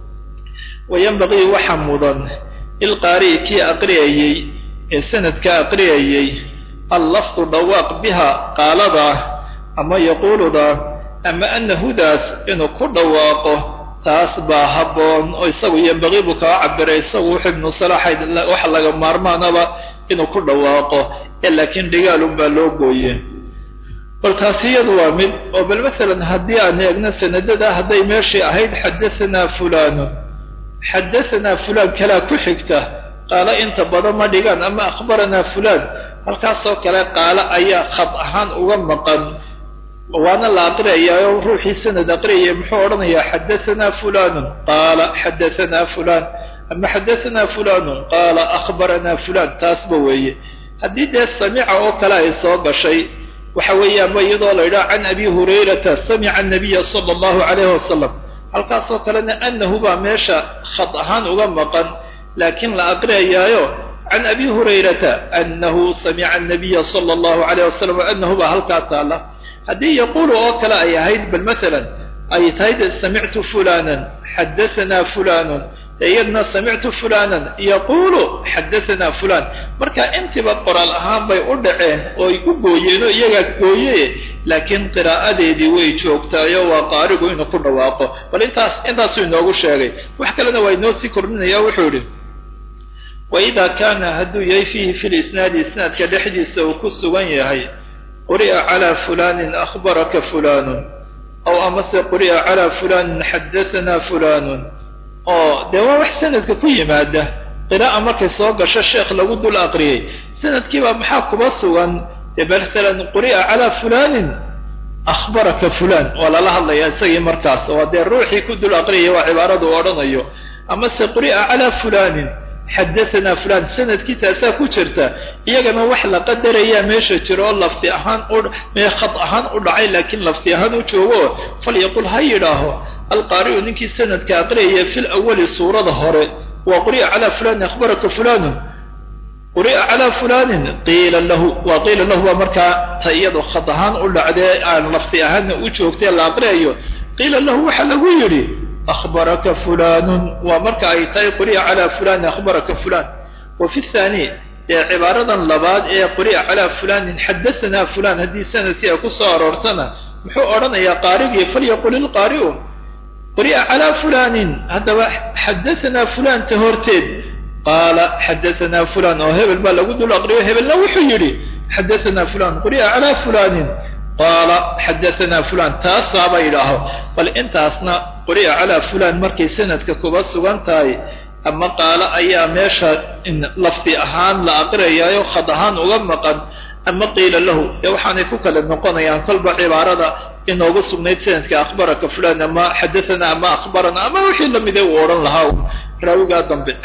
[SPEAKER 1] wayanbaqii waxa mudan ilqaari'i kii aqriyayey ee sanadka aqriyayey allafdu dhawaaq biha qaaladaa ama yaquuludaa ama anahudaas inuu ku dhawaaqo taas baa habboon oo isagu yambaqii buu kaga cabiray isagu wuxuu ibnu salaxayd waxa laga maarmaanaba inuu ku dhawaaqo ee laakiin dhigaalun baa loo gooye bal taasi iyadu waa mid oo bal masalan haddii aan eegno sanadada hadday meeshii ahayd xadahanaa fulanun xadahanaa fulaan kalaa ku xigta qaalo inta badan ma dhigaan ama akhbaranaa fulaan halkaasoo kale qaalo ayaa khad ahaan uga maqan waana la aqriyayaa oo ruuxii sanad aqriyaya muxuu odhanayaa xadahanaa fulanun qaala xadahanaa fulaan ama xadahanaa fulanun qaala akhbaranaa fulaan taasba weeye haddii dee samica oo kale ay soo gashay waxa weeyaanba iyadoo la yidhaha can abi hurayrata samica anabiya sala allahu calayhi wasalam halkaasoo kalena anahu baa meesha khad ahaan uga maqan laakiin la aqriyayaayo can abi hurayrata anahu samica anabiya sala allahu calayh wasalam anahu baa halkaa taala haddii yaquulu oo kale ay ahayd bal masalan ay tahay de samictu fulanan xadahanaa fulanun iyadna samictu fulanan yaquulu xadahanaa fulan marka intiba qoraal ahaan bay u dhaceen oo ay ku gooyeen oo iyagaa gooye laakiin qiraa'adeedii way joogtaayo waa qaarigu inuu ku dhawaaqo bal intaas intaasuu inoogu sheegay wax kalena waa inoo sii kordhinaya wuxuu idhi waida kaana hadduu yahay fiihi fi lisnaadi isnaadka dhexdiisa uu ku sugan yahay quri'a calaa fulanin akhbaraka fulanun aw amase quri'a calaa fulanin xadahanaa fulanun oo dee waa wax sanadka ku yimaada qiraa'a markay soo gasho sheekh lagu dul aqriyey sanadkiibaa maxaa kuba sugan dee masalan quri'a calaa fulanin akhbaraka fulan waa lala hadlayaa isagii markaas waa dee ruuxii ku dul aqriyaya waa cibaaradu u odhanayo amase quri'a calaa fulanin xadahanaa fulan sanadkii taasaa ku jirta iyagana wax la qadarayaa meesha jiro oo lafti ahaan u mee khad ahaan u dhacay laakiin lafti ahaan u joogo falyaqul ha yidhaaho
[SPEAKER 2] alqaari'u ninkii sanadka aqriyaya fi lawali suurada hore waa quri'a calaa fulanin akhbaraka fulanun quri'a calaa fulanin qiila lahu waa qiila lahu waa markaa ta iyado khad ahaan u dhacdee aan lafti ahaanna u joogtay la aqriyayo qiila lahu waxaa lagu yidhi akhbaraka fulanun waa marka ay tahay quri'a calaa fulanin akhbaraka fulan wa fi thani dee cibaaradan labaad ee quri'a calaa fulanin xadahanaa fulan haddii sanadkii ay ku soo aroortana muxuu odhanayaa qaarigii falyaqul ilqaari'u quri'a calaa fulanin haddaba xadahanaa fulanta horteed qaala xadahanaa fulan oo hebel baa lagu dul aqriyo hebelna wuxuu yidhi xadahanaa fulan quri'a calaa fulanin qaala xadahanaa fulan taasaaba yidhaaho bal intaasna quri'a calaa fulan markay sanadka kuba sugan tahay ama qaalo ayaa meesha lafdi ahaan la aqriyaayo khad ahaan uga maqan ama qiila lahu ee waxaanay ku kala noqonayaan kolba cibaarada inoogu sugnayd sanadka akhbaraka fulan ama xadathana ama akhbarana ama wixii lamide uu odhan lahaa raawigaa dambe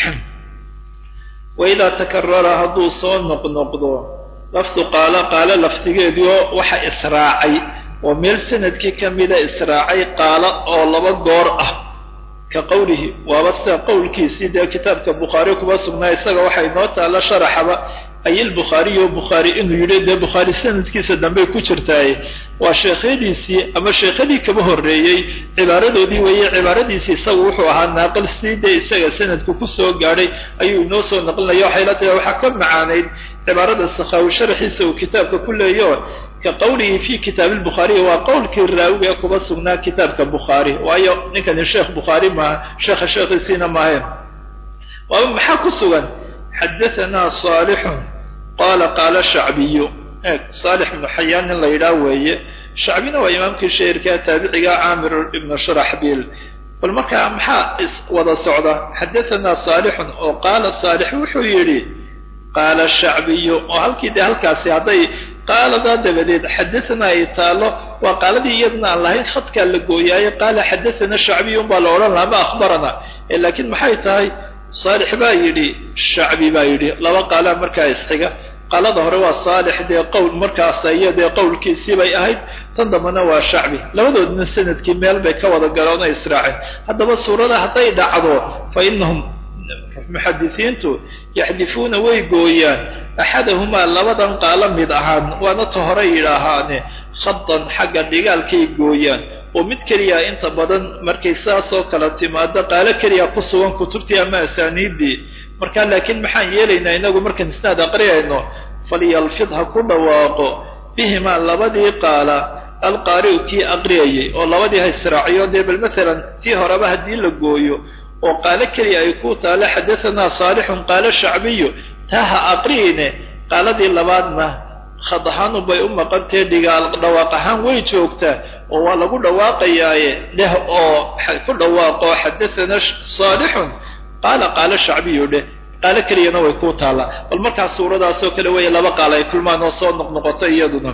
[SPEAKER 2] waidaa takarara hadduu soo noqnoqdo lafdu qaalo qaalo lafdigeediio waxa israacay oo meel sanadkii ka mida israacay qaalo oo laba goor ah ka qowlihi waaba sida qowlkiisii dee kitaabka bukhaari kuba sugnaa isaga waxay inoo taalla sharaxaba ayilbukhaariyo bukhaari inuu yidhi dee bukhaari sanadkiisa dambey ku jirtaaye waa sheekhyadiisii ama sheekhadii kaba horreeyey cibaaradoodii weeye cibaaradiisii isagu wuxuu ahaa naaqil sii dee isaga sanadku kusoo gaadhay ayuu inoo soo naqlinaya waxay la tahay waxaa ka macaanayd cibaarada sakhaawi sharaxiisa uu kitaabka ku leeyo ka qowlihi fi kitaabi lbukhaariy waa qowlkii raawiga ee kuba sugnaa kitaabka bukhaari waayo ninkani sheekh bukhaari maaha sheekha sheekhiisiina maahayn waaba maxaa ku sugan xadahanaa saalixun qaala qaala shacbiyu eeg saalix ibnu xayaan nin la yidhaah weeye shacbina waa imaamkii shairkaa taabiciga caamir ibnu sharaxbiil bal markaa maxaa wada socda xadahanaa saalixun oo qaala saalix wuxuu yidhi qaala shacbiyu oo halkii dee halkaasi hadday qaaladaa dabadeed xadathana ay taalo waa qaaladii iyadana aan lahayn khadkaa la gooyaayo qaala xadathana shacbiyu unbaa la odhan laha ma akhbarana laakiin maxay tahay saalix baa yidhi shacbi baa yidhi laba qaalaa markaa isxiga qaalada hore waa saalix dee qowl markaas iyo dee qowlkiisii bay ahayd tan dambana waa shacbi labadoodna sanadkii meel bay ka wada galeen oo israaceen haddaba suurada hadday dhacdo fa inahum muxadisiintu yaxdifuuna way gooyaan axadahumaa labadan qaalo mid ahaan waana ta hore yidhaahaane khadan xagga dhigaalkay gooyaan oo mid keliya inta badan markay saasoo kala timaado qaalo keliya ku sugan kutubtii ama asaaniiddii marka laakiin maxaan yeelaynaa inagu markaan isnaad aqriyayno falyalfid ha ku dhawaaqo bihimaa labadii qaala alqaari'u kii aqriyayay oo labadii ha israaciyo dee bal matalan tii horeba haddii la gooyo oo qaalo keliya ay ku taalo xadahanaa saalixun qaalo shacbiyu taa ha aqriyine qaaladii labaadna khad ahaanu bay u maqantee dhigaal dhawaaq ahaan way joogtaa oo waa lagu dhawaaqayaaye dheh oo ku dhawaaqo xadahanaa saalixun qaala qaalo shacbiyu dheh qaalo keliyana way ku taallaa bal markaas suuradaasoo kale weeye laba qaal ay kulmaan oo soo noqnoqoto iyaduna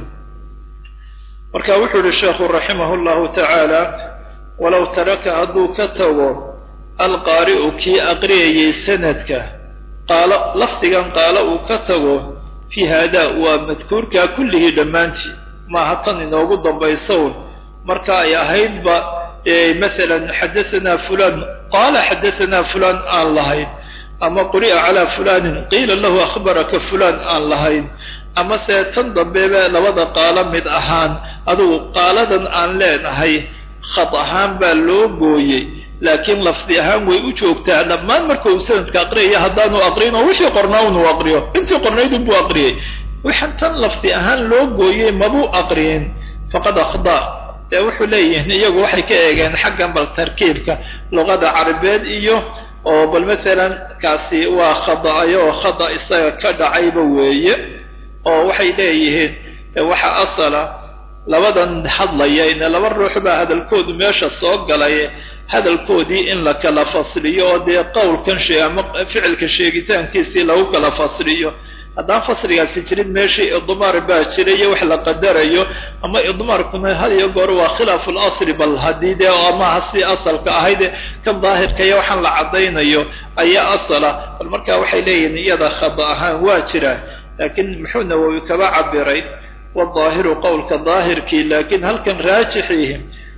[SPEAKER 2] marka wuxuu yihi sheekhu raximahu llahu tacaala walow taraka hadduu ka tago alqaari'u kii aqriyayay sanadka qaalo lafdigan qaalo uu ka tago fii haadaa waa madkuurkaa kullihii dhammaantii maaha tan inoogu dambaysown marka ay ahaydba masalan xadahanaa fulan qaala xadahanaa fulan aan lahayn ama quri'a calaa fulanin qiila lahu akhbaraka fulan aan lahayn ama se tan dambeba labada qaalo mid ahaan adugu qaaladan aan leenahay khad ahaan baa loo gooyey laakiin lafdi ahaan way u joogtaa dhammaan marka uu sanadka aqriyaya haddaanu aqriyin oo wixii qornaa unuu aqriyo intii qornaydun buu aqriyey waxaan tan lafdi ahaan loo gooyey mabuu aqriyin faqad akhda dee wuxuu leeyihiin iyagu waxay ka eegeen xaggan bal tarkiibka luqada carabeed iyo oo bal masalan kaasi waa khada'ayo oo khada isaga ka dhacayba weeye oo waxay leeyihiin waxa asala labadan hadlaya ine laba ruux baa hadalkoodu meesha soo galay hadalkoodii in la kala fasliyo oo dee qowlkan shee ama ficilka sheegitaankiisii lagu kala fasliyo haddaan fasligaasi jirin meeshii idmaar baa jira iyo wax la qadarayo ama idmaarkuna had iyo goor waa khilaafu lasli bal haddii dee amaha si asalka ahayde kan daahirka iyo waxaan la caddaynayo ayaa asala bal marka waxay leeyihiin iyada khada ahaan waa jiraa laakiin muxuu nawowi kaba cabiray wadaahiru qowlka daahirkii laakiin halkan raajixiihi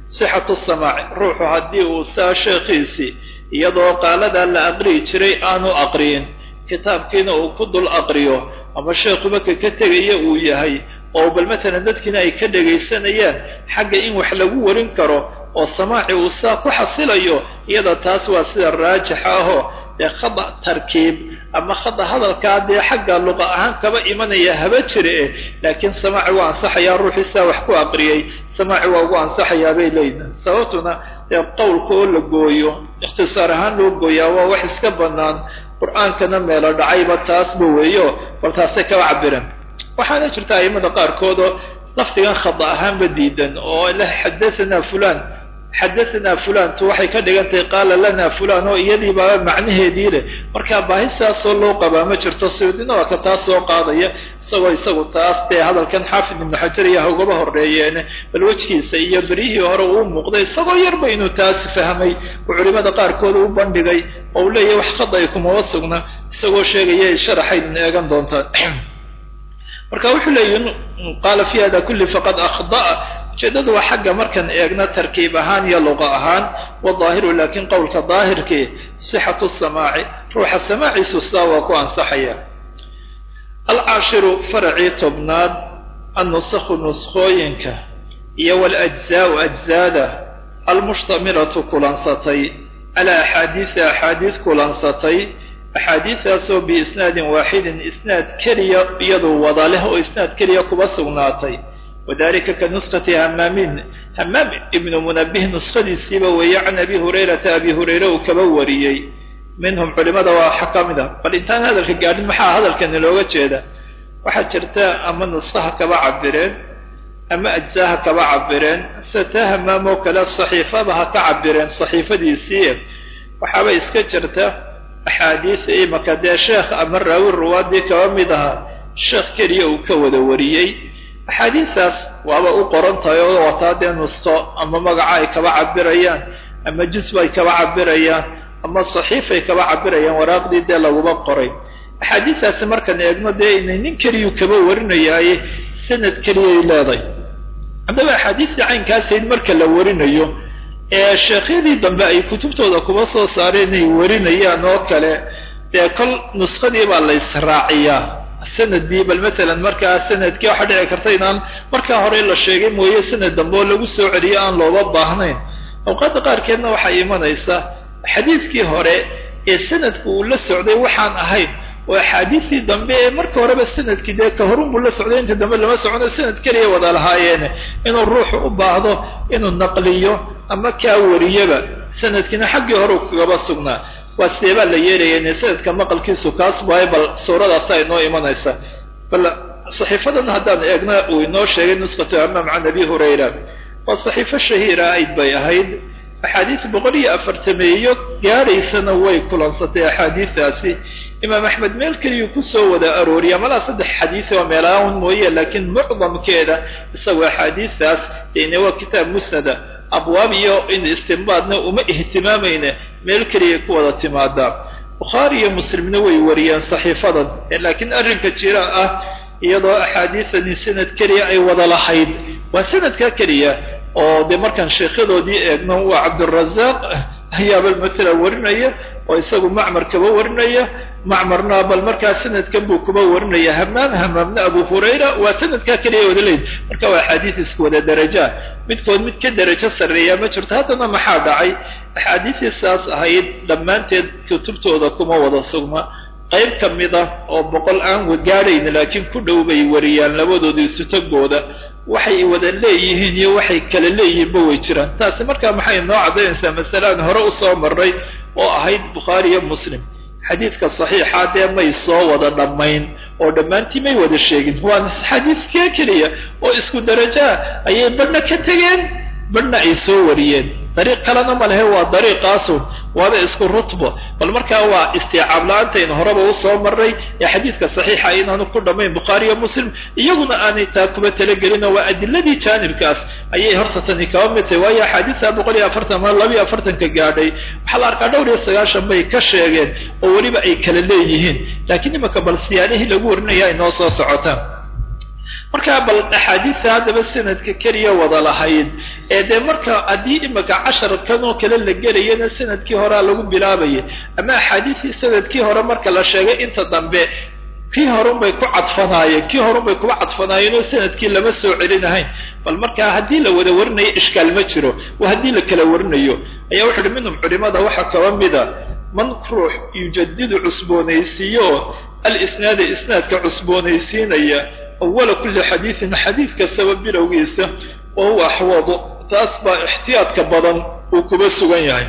[SPEAKER 2] sixatu samaaci ruuxu haddii uu saa sheekhiisii iyadoo qaaladaa la aqriyi jiray aanu aqriyin kitaabkiina uu ku dul aqriyo ama sheekhuba ka ka tegaya uu yahay oo bal matalan dadkiina ay ka dhegaysanayaan xagga in wax lagu warin karo oo samaaci uu saa ku xasilayo iyada taas waa sida raajixa ahoo dee khada tarkiib ama khada hadalkaa dee xagga luqa ahaan kaba imanaya haba jira eh laakiin samaaci waa ansaxayaa ruuxii saa wax ku aqriyay samaaci waa ugu ansaxayaa bay leeyihin sababtuna dee qowlka oo la gooyo ikhtisaar ahaan loo gooyaa waa wax iska bannaan qur-aankana meelo dhacayba taasba weeyo bal taasay kaba cabireen waxaana jirta aimada qaarkoodoo lafdigan khada ahaanba diidan oo leh xadathana fulan xadathana fulantu waxay ka dhigantahay qaala lana fulan oo iyadii baaba macnaheedii leh markaa baahi sidaasoo loo qabaa ma jirto suyuudina waa ka taas soo qaadaya isagoo isagu taas dee hadalkan xaafid ibnu xajar iyo hawgaba horeeyeene bal wejkiisa iyo beryihii hore uu muuqday isagoo yarba inuu taas fahmay uu culimada qaarkood u bandhigay oo uu leeyahy wax khada ay kumaba sugna isagoo sheegaya sharaxaydin eegan doontaan marka wuxuu leeyihi qaala fi hada kulli faqad akhda'a ujeedadu waa xagga markaan eegna tarkiib ahaan iyo luqa ahaan wadaahiru laakiin qowlka daahirkii sixatu samaaci ruuxa samaaciisu sidaa waa ku ansaxaya alcaashiru faracii tobnaad annusakhu nuskooyinka iyo waljzaau ajzaada almushtamilatu kulansatay calaa axaadiisa axaadiis kulansatay axaadiidaasoo biisnaadin waaxidin isnaad keliya iyaduu wada leh oo isnaad keliya kuba sugnaatay wadalika ka nuskati hamaamin hamaam ibnu munabih nuskadiisiiba weeye can abi hurayrata abi hurayre uu kaba wariyey minhum culimada waa waxa ka mid a bal intaan hadalka gaadhin maxaa hadalkani looga jeeda waxaa jirta ama nuskaha kaba cabireen ama ajzaaha kaba cabireen sida taa hamaam oo kale saxiifaba ha ka cabireen saxiifadiisii waxaaba iska jirta axaadiis imaka dee sheekh ama raawi ruwaadii kaba mid ahaa sheekh keliya uu ka wada wariyey axaadiistaas waaba u qoran tahay oo wataa dee nusko ama magaca ay kaba cabirayaan ama jusb ay kaba cabirayaan ama saxiifay kaba cabirayaan waraaqdii dee laguma qoray axaadiistaasi markaan eegno dee inay nin keliyuu kaba warinayaaye sanad keliyay leeday haddaba axaadiistii caynkaasayd marka la warinayo ee sheekhyadii dambe ay kutubtooda kuba soo saareen inay warinayaan oo kale dee kol nuskadii baa la israaciyaa sanadii bal masalan markaa sanadkii waxaa dhici karta inaan markaa hore la sheegay mooye sanad dambe oo lagu soo celiyo aan looba baahnayn awqaadda qaarkeedna waxay imanaysaa xadiiskii hore ee sanadku uu la socday waxaan ahayn oo axaadiistii dambe ee marka horeba sanadkii dee ka horunbuu la socday inta dambe lama socono sanad keliya wada lahaayeene inuu ruuxu u baahdo inuu naqliyo ama kaa wariyaba sanadkiina xaggii hore u kagaba sugnaa waa sidee baa la yeelaya ine sanadka maqalkiisu kaas waayo bal suuradaasa inoo imanaysa bal saxiifadan haddaan eegna uu inoo sheegay nuskhatu amaam can abi hurayra waa saxiifo shahiira ayd bay ahayd axaadiis boqol iyo afartameeyo gaadhaysana way kulansatay axaadiistaasi imaam axmed meel keliyuu kusoo wada arooriya malaa saddex xadiis oo meelaaun mooye laakiin mucdamkeeda isagoo axaadiistaas ine waa kitaab musnada abwaab iyo in istinbaadna uma ihtimaamayne meel keliyay ku wada timaadaa bukhaari iyo muslimna way wariyeen saxiifadan laakiin arrinka jira ah iyadoo axaadiisani sanad keliya ay wada lahayd waa sanadka keliya oo dee markaan sheekhadoodii eegno waa cabdirazaaq ayaaba matala warinaya oo isagu macmar kaba warinaya macmarna bal markaa sanadkan buu kuba warinaya hamaam hamaamna abu hurayra waa sanadkaa keliya wada leyd marka waa axaadiis isku wada darajaa midkood mid ka darajo sarreeya ma jirto haddana maxaa dhacay axaadiistii saas ahayd dhammaanteed kutubtooda kuma wada sugma qayb ka mid ah oo boqol aan gaadhayn laakiin ku dhow bay wariyaan labadooda isutagooda waxay wada leeyihiin iyo waxay kala leeyihiinba way jiraan taasi markaa maxay noo caddaynaysaa masalaan hore usoo marray oo ahayd bukhaari iyo muslim xadiidka saxiixa dee may soo wada dhammayn oo dhammaantii may wada sheegin waa xadiiskee keliya oo isku darajaa ayay badhna ka tegeen badhna ay soo wariyeen dariiq kalena ma lehe waa dariiqaasun waaba isku rutbo bal markaa waa istiicaab la-aantaynu horeba usoo marray ee xadiidka saxiixa inaanu ku dhammayn bukhaari iyo muslim iyaguna aanay taa kuba talagelinoo waa adiladii jaanibkaas ayay horta tani kaba mid tahay waayo axaadiista boqol iyo afartan ama laba iyo afartanka gaadhay waxaa la arkaa dhowr iyo sagaashan bay ka sheegeen oo weliba ay kala leeyihiin laakiin imanka bal siyaanihii lagu warinaya ay noo soo socotaan markaa bal axaadiista haddaba sanadka keliya wada lahayd ee dee marka haddii imika casharkan oo kale la gelayana sanadkii horea lagu bilaabayay ama axaadiistii sanadkii hore marka la sheegay inta dambe kii horun bay ku cadfanaayeen kii horun bay kuba cadfanaayeen oo sanadkii lama soo celinahayn bal markaa haddii la wada warinayo ishkaal ma jiro waa haddii la kala warinayo ayaa wuxu uhi minhum culimada waxaa kaba mida man ruux yujadidu cusboonaysiiyo alisnaada isnaadka cusboonaysiinaya awala kulli xadiidin xadiid kastaba bilowgiisa wa huwa axwadu taas baa ixtiyaadka badan uu kuba sugan yahay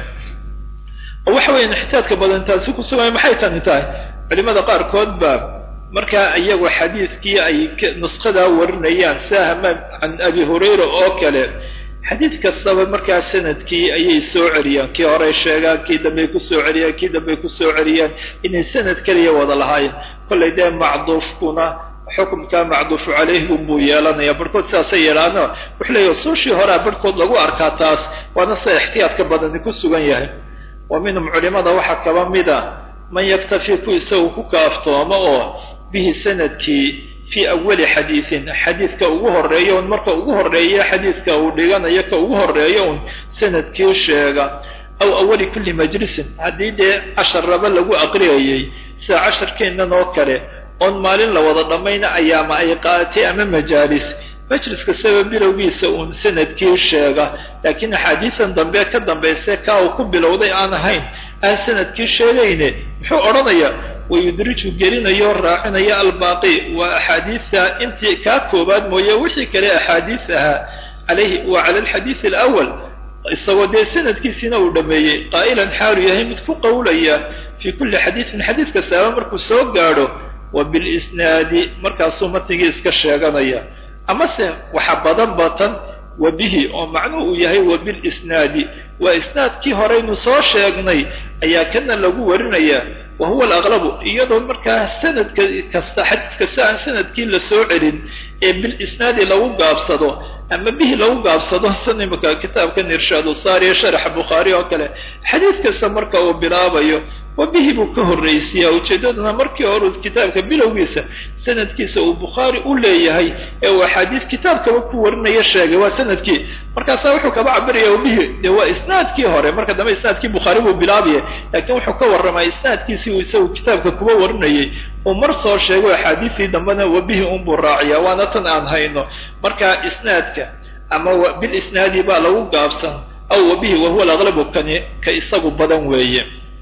[SPEAKER 2] oo waxa weyan ixtiyaadka badan taasi ku sugan yahay maxay tani tahay culimada qaarkood baa markaa iyagu xadiidkii ay nuskadaa warinayaan sida hamaam can abi hurayra oo kale xadiid kastaba markaa sanadkii ayay soo celiyaan kii horey sheegaan kii dambey kusoo celiyaan kii dambey kusoo celiyaan inay sanad keliya wada lahaayeen kollay dee macduufkuna xukumkaa macduufu calayhim buu yeelanaya barhkood sidaasay yeelaano wuxuu leeyahy usuushii horea barhkood lagu arkaa taas waana sida ixtiyaadka badani ku sugan yahay wa minhum culimada waxaa kaba mida man yaktafi ku isagu ku kaaftoomo oo bihi sanadkii fii awali xadiidin xadiidka ugu horeeya un marka ugu horeeya xadiidka uu dhiganayo ka ugu horeeya un sanadkii sheega aw awali kulli majlisin haddii dee casharraba lagu aqriyayay sida casharkeennan oo kale oon maalin la wada dhammayna ayaama ay qaaatay ama majaalis majlis kastaba bilowgiisa uun sanadkii sheega laakiin axaadiisan dambe ka dambayse kaa uu ku bilowday aan ahayn aan sanadkii sheegayne muxuu odhanayaa wayudriju gelinayo raacinayo albaaqi waa axaadiisa intii kaa koobaad mooye wixii kale axaadiis ahaa calayhi wa cala alxadiidi alawal isagoo dee sanadkiisiina uu dhameeyey qaa'ilan xaalu yahay mid ku qowlaya fii kulli xadiidin xadiid kastaaba markuu soo gaadho wa bilisnaadi markaasuu matnigii iska sheeganaya amase waxa badan batan wa bihi oo macnuhu uu yahay wa bilisnaadi waa isnaadkii horeynu soo sheegnay ayaa kana lagu warinaya wa huwa alaqlabu iyadoo markaa sanadka kasta xadiis kasta aan sanadkii la soo celin ee bilisnaadi lagu gaabsado ama bihi lagu gaabsado san imika kitaabkan irshaadu saariya sharaxa bukhaari oo kale xadiis kasta marka uu bilaabayo wa bihi buu ka horraysiyaa ujeeddaduna markii hore kitaabka bilowgiisa sanadkiisa uu bukhaari u leeyahay ee uu axaadiis kitaabkaba ku warinaya sheegay waa sanadkii markaasaa wuxuu kaba cabiraya wabihi dee waa isnaadkii hore marka dambe isnaadkii bukhaari buu bilaabaya laakiin wuxuu ka warramaa isnaadkiisii uu isagu kitaabka kuba warinayay uu mar soo sheego axaadiistii dambena wabihi unbuu raaciyaa waana tan aan hayno marka isnaadka ama bilisnaadi baa lagu gaabsan aw wabihi wahuwa alaqlabu kani ka isagu badan weeye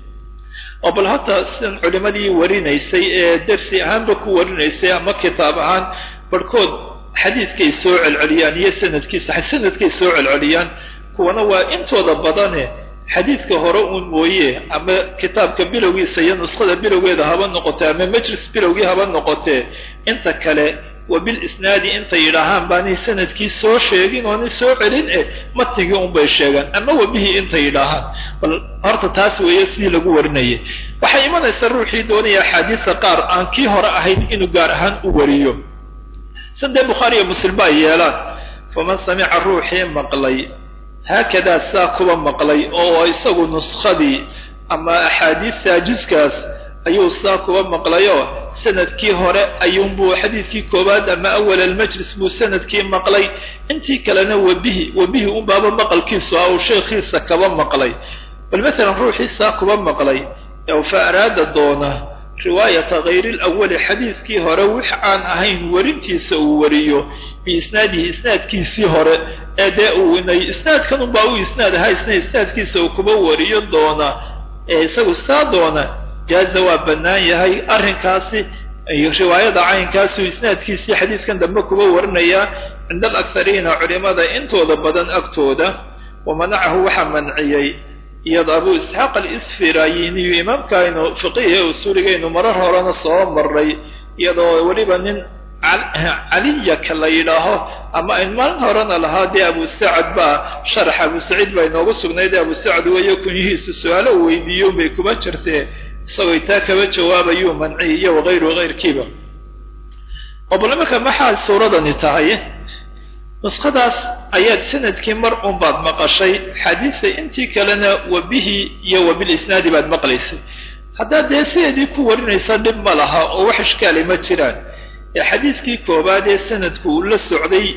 [SPEAKER 2] oo bal horta sidan culimadii warinaysay ee dersi ahaanba ku warinaysay ama kitaab ahaan barhkood xadiidkay soo celceliyaan iyo sanadkiisa sanadkay soo celceliyaan kuwana waa intooda badane xadiidka hore uun mooye ama kitaabka bilowgiisa iyo nuskhada bilowgeeda haba noqotee ama majlis bilowgii haba noqotee inta kale wa bilisnaadi intay yidhaahaan baanay sanadkii soo sheegin oonay soo celin eh matnigii unbay sheegaan ama wabihi intay yidhaahaan bal horta taas weeye sidii lagu warinayay waxay imanaysaa ruuxii doonaya axaadiisa qaar aan kii hore ahayn inuu gaar ahaan u wariyo san dee bukhaari iyo muslim ba ay yeelaan faman samica ruuxii maqlay haakadaa saa kuba maqlay oo isagu nuskadii ama axaadiista juskaas ayuu saa kuba maqlayo sanadkii hore ayuunbuu xadiidkii koowaad ama awal almajlis buu sanadkii maqlay intii kalena wabihi wabihi unbaaba maqalkiisu ah uu sheekhiisa kaba maqlay bal masalan ruuxii saa kuba maqlay ee fa araada doona riwaayata hayri lawali xadiidkii hore wix aan ahayn warintiisa uu wariyo biisnaadihi isnaadkiisii hore ee dee uu inay isnaadkan unbaa u isnaad ahaa isna isnaadkiisa uu kuba wariyo doona ee isagu saa doona jaaza waa bannaan yahay arrinkaasi riwaayada caynkaasuu isnaadkiisii xadiidkan dambe kuba warinayaa cinda alakhariina culimada intooda badan agtooda wa manacahu waxaa manciyey iyado abu isxaaq alisfirayiniyu imaamkaaynu fiqihi usuuligaynu marar horena soo maray iyadoo weliba nin caliyaka la yidhaaho ama ayn maalin horena lahaa dee abu sacad baa sharax abu saciid baa inoogu sugnayd abu sacad weeyo kunyihiisu su-aalo u weydiiyo bay kuma jirtee isagoo taa kaba jawaabayuu manciy iyo wagayru hayrkiiba oo bal imanka maxaa suuradani tahay nuskadaas ayaad sanadkii mar un baad maqashay xadiisa intii kalena wabihi iyo wabilisnaadi baad maqlaysay haddaad dee sideedii ku warinaysa dhib ma laha oo wax ishkaali ma jiraan ee xadiidkii koowaad ee sanadku uu la socday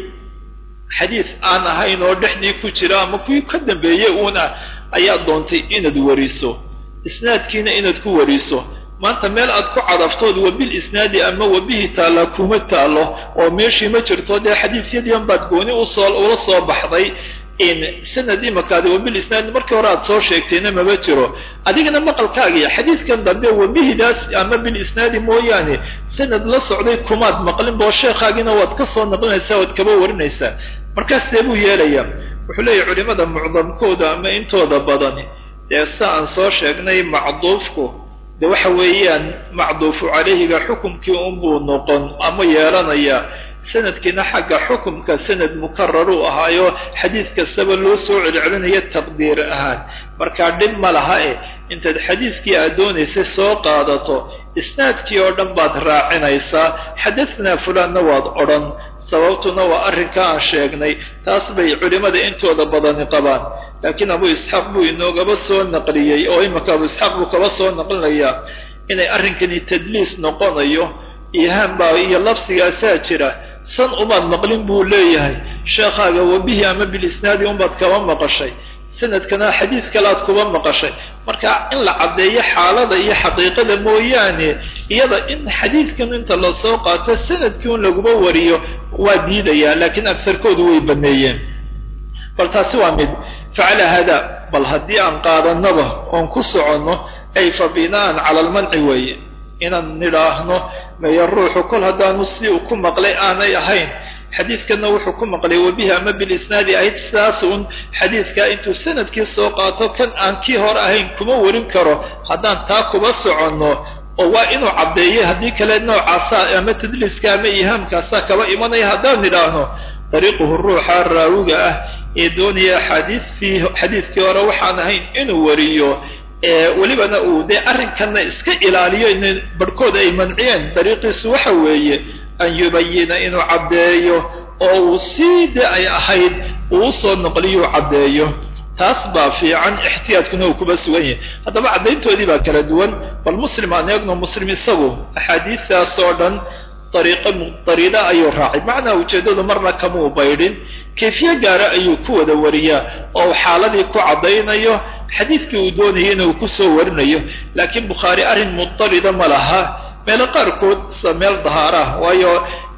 [SPEAKER 2] xadiis aan ahayn oo dhexdii ku jira ama kuwii ka dambeeyey uuna ayaa doontay inaad wariso isnaadkiina inaad ku wariso maanta meel aad ku cadaftood wabil isnaadi ama wabihi taallaa kuma taallo oo meeshii ma jirto dee xadiisyadiian baad gooni usoo ula soo baxday in sanad imakaadi wabil isnaadi markii hore aad soo sheegtayna maba jiro adigana maqalkaagii xadiidkan dambe wabihidaas ama bil isnaadi mooyaane sanad la socday kumaad maqlinba oo sheekhaagina waad ka soo naqlinaysaa waad kaba warinaysaa markaas see buu yeelayaa wuxuu leeyahy culimada mucdamkooda ama intooda badani dee sa aan soo sheegnay macduufku de waxa weeyaan macduufu calayhiga xukumkii unbuu noqon ama yeelanaya sanadkiina xagga xukumka sanad mukararuu ahaayo xadiis kastaba loo soo celcelinayo taqdiir ahaan markaa dhib ma laha e intaad xadiiskii aad doonaysay soo qaadato isnaadkii oo dhan baad raacinaysaa xadahnaa fulaanna waad odhan sababtuna waa arrinka aan sheegnay taas bay culimmada intooda badani qabaan laakiin abu isxaaq buu inoogaba soo naqliyey oo imanka abu isxaaq buu kaba soo naqlinayaa inay arrinkani tadliis noqonayo ihaan baa iyo labsigaasaa jira san umaad maqlin buu leeyahay sheekhaaga wabihi ama bilisnaadi unbaad kaba maqashay sanadkana xadiis kale aad kuba maqashay marka in la caddeeyo xaalada iyo xaqiiqada mooyaane iyada in xadiidkan inta lasoo qaato sanadkii un laguma wariyo waa diidayaa laakiin agsarkoodu way baneeyeen bal taasi waa mid facala hada bal haddii aan qaadanaba oon ku soconno ay fa bina'an cala almanci weeye inaan nidhaahno maya ruuxu kol haddaanu si uu ku maqlay aanay ahayn xadiidkanna wuxuu ku maqlay wabihi ama bilisnaadi ahayd sidaas un xadiidkaa intuu sanadkii soo qaato kan aan kii hore ahayn kuma warin karo haddaan taa kuba soconno oo waa inuu caddeeyay haddii kale noocaasa ama tadliiska ama ihaamkaasaa kaba imanaya haddaan nidhaahno dariiquhu ruuxa raawiga ah ee doonaya axaadiistii xadiidkii hore waxaan ahayn inuu wariyo welibana uu dee arrinkanna iska ilaaliyo in barhkooda ay manciyeen dariiqiisu waxa weeye an yubayina inuu caddeeyo oo uu sii de ay ahayd uu usoo noqliyo u caddeeyo taas baa fiican ixtiyaadkuna uu kuba sugan yahay haddaba caddayntoodii baa kala duwan bal muslim aan eegno muslim isagu axaadiistaas oo dhan dariiqo mudariida ayuu raacay macnaa ujeeddadu marna kamuu baydhin kayfiye gaara ayuu ku wada wariyaa oo xaaladii ku caddaynayo xadiidkii uu doonayay inuu kusoo warinayo laakiin bukhaari arrin mudarida ma laha meelo qaarkood sa meel dahaarah waayo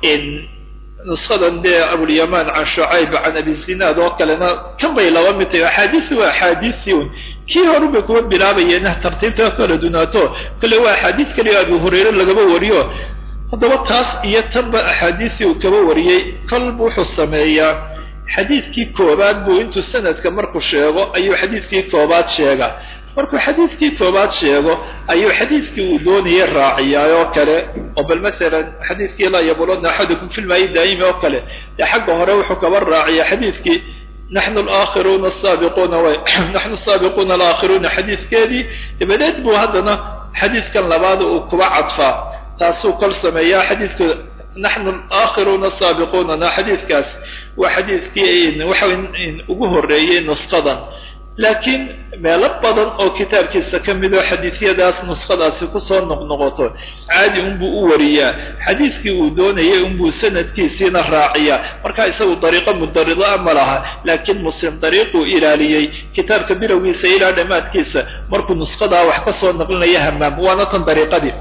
[SPEAKER 2] nuskadan dee abulyamaan can shucayb can abi zinaad oo kalena kan bay laba mid tahay axaadiisi waa axaadiisii un kii horu bay kuwa bilaabayeen tartiibta kala dunaato kale waa axaadiis kaliya abu hurayre lagaba wariyo haddaba taas iyo tanba axaadiisii uu kaba wariyey kolba wuxuu sameeyaa xadiidkii koobaad buu intuu sanadka markuu sheego ayuu xadiidkii koobaad sheegaa markuu xadiidkii koobaad sheego ayuu xadiidkii uu doonayay raaciyaa oo kale oo bal masalan xadiidkii laa yabuluna axadukum fi lmaayi daa'imi oo kale dee xagga hore wuxuu kaba raaciyaa xadiidkii naxnu alaakhiruuna asaabiquuna way naxnu asaabiquuna alaakhiruuna xadiidkeedii dabadeed buu haddana xadiidkan labaad uu kuba cadfaa taasuu kol sameeyaa xadiidka naxnu alaakhiruuna asaabiquunana xadiidkaas waa xadiidkii waxa ugu horreeyey nusqadan laakiin meelo badan oo kitaabkiisa ka mid oo xadiisyadaas nuskhadaasi kusoo noqnoqoto caadi unbuu u wariyaa xadiidkii uu doonayay unbuu sanadkiisiina raaciyaa marka isagu dariiqo mudarida ma laha laakiin muslim dariiquu ilaaliyey kitaabka bilowgiisa ilaa dhammaadkiisa markuu nushadaa wax kasoo naqlinaya hamaam waana tan dariiqadii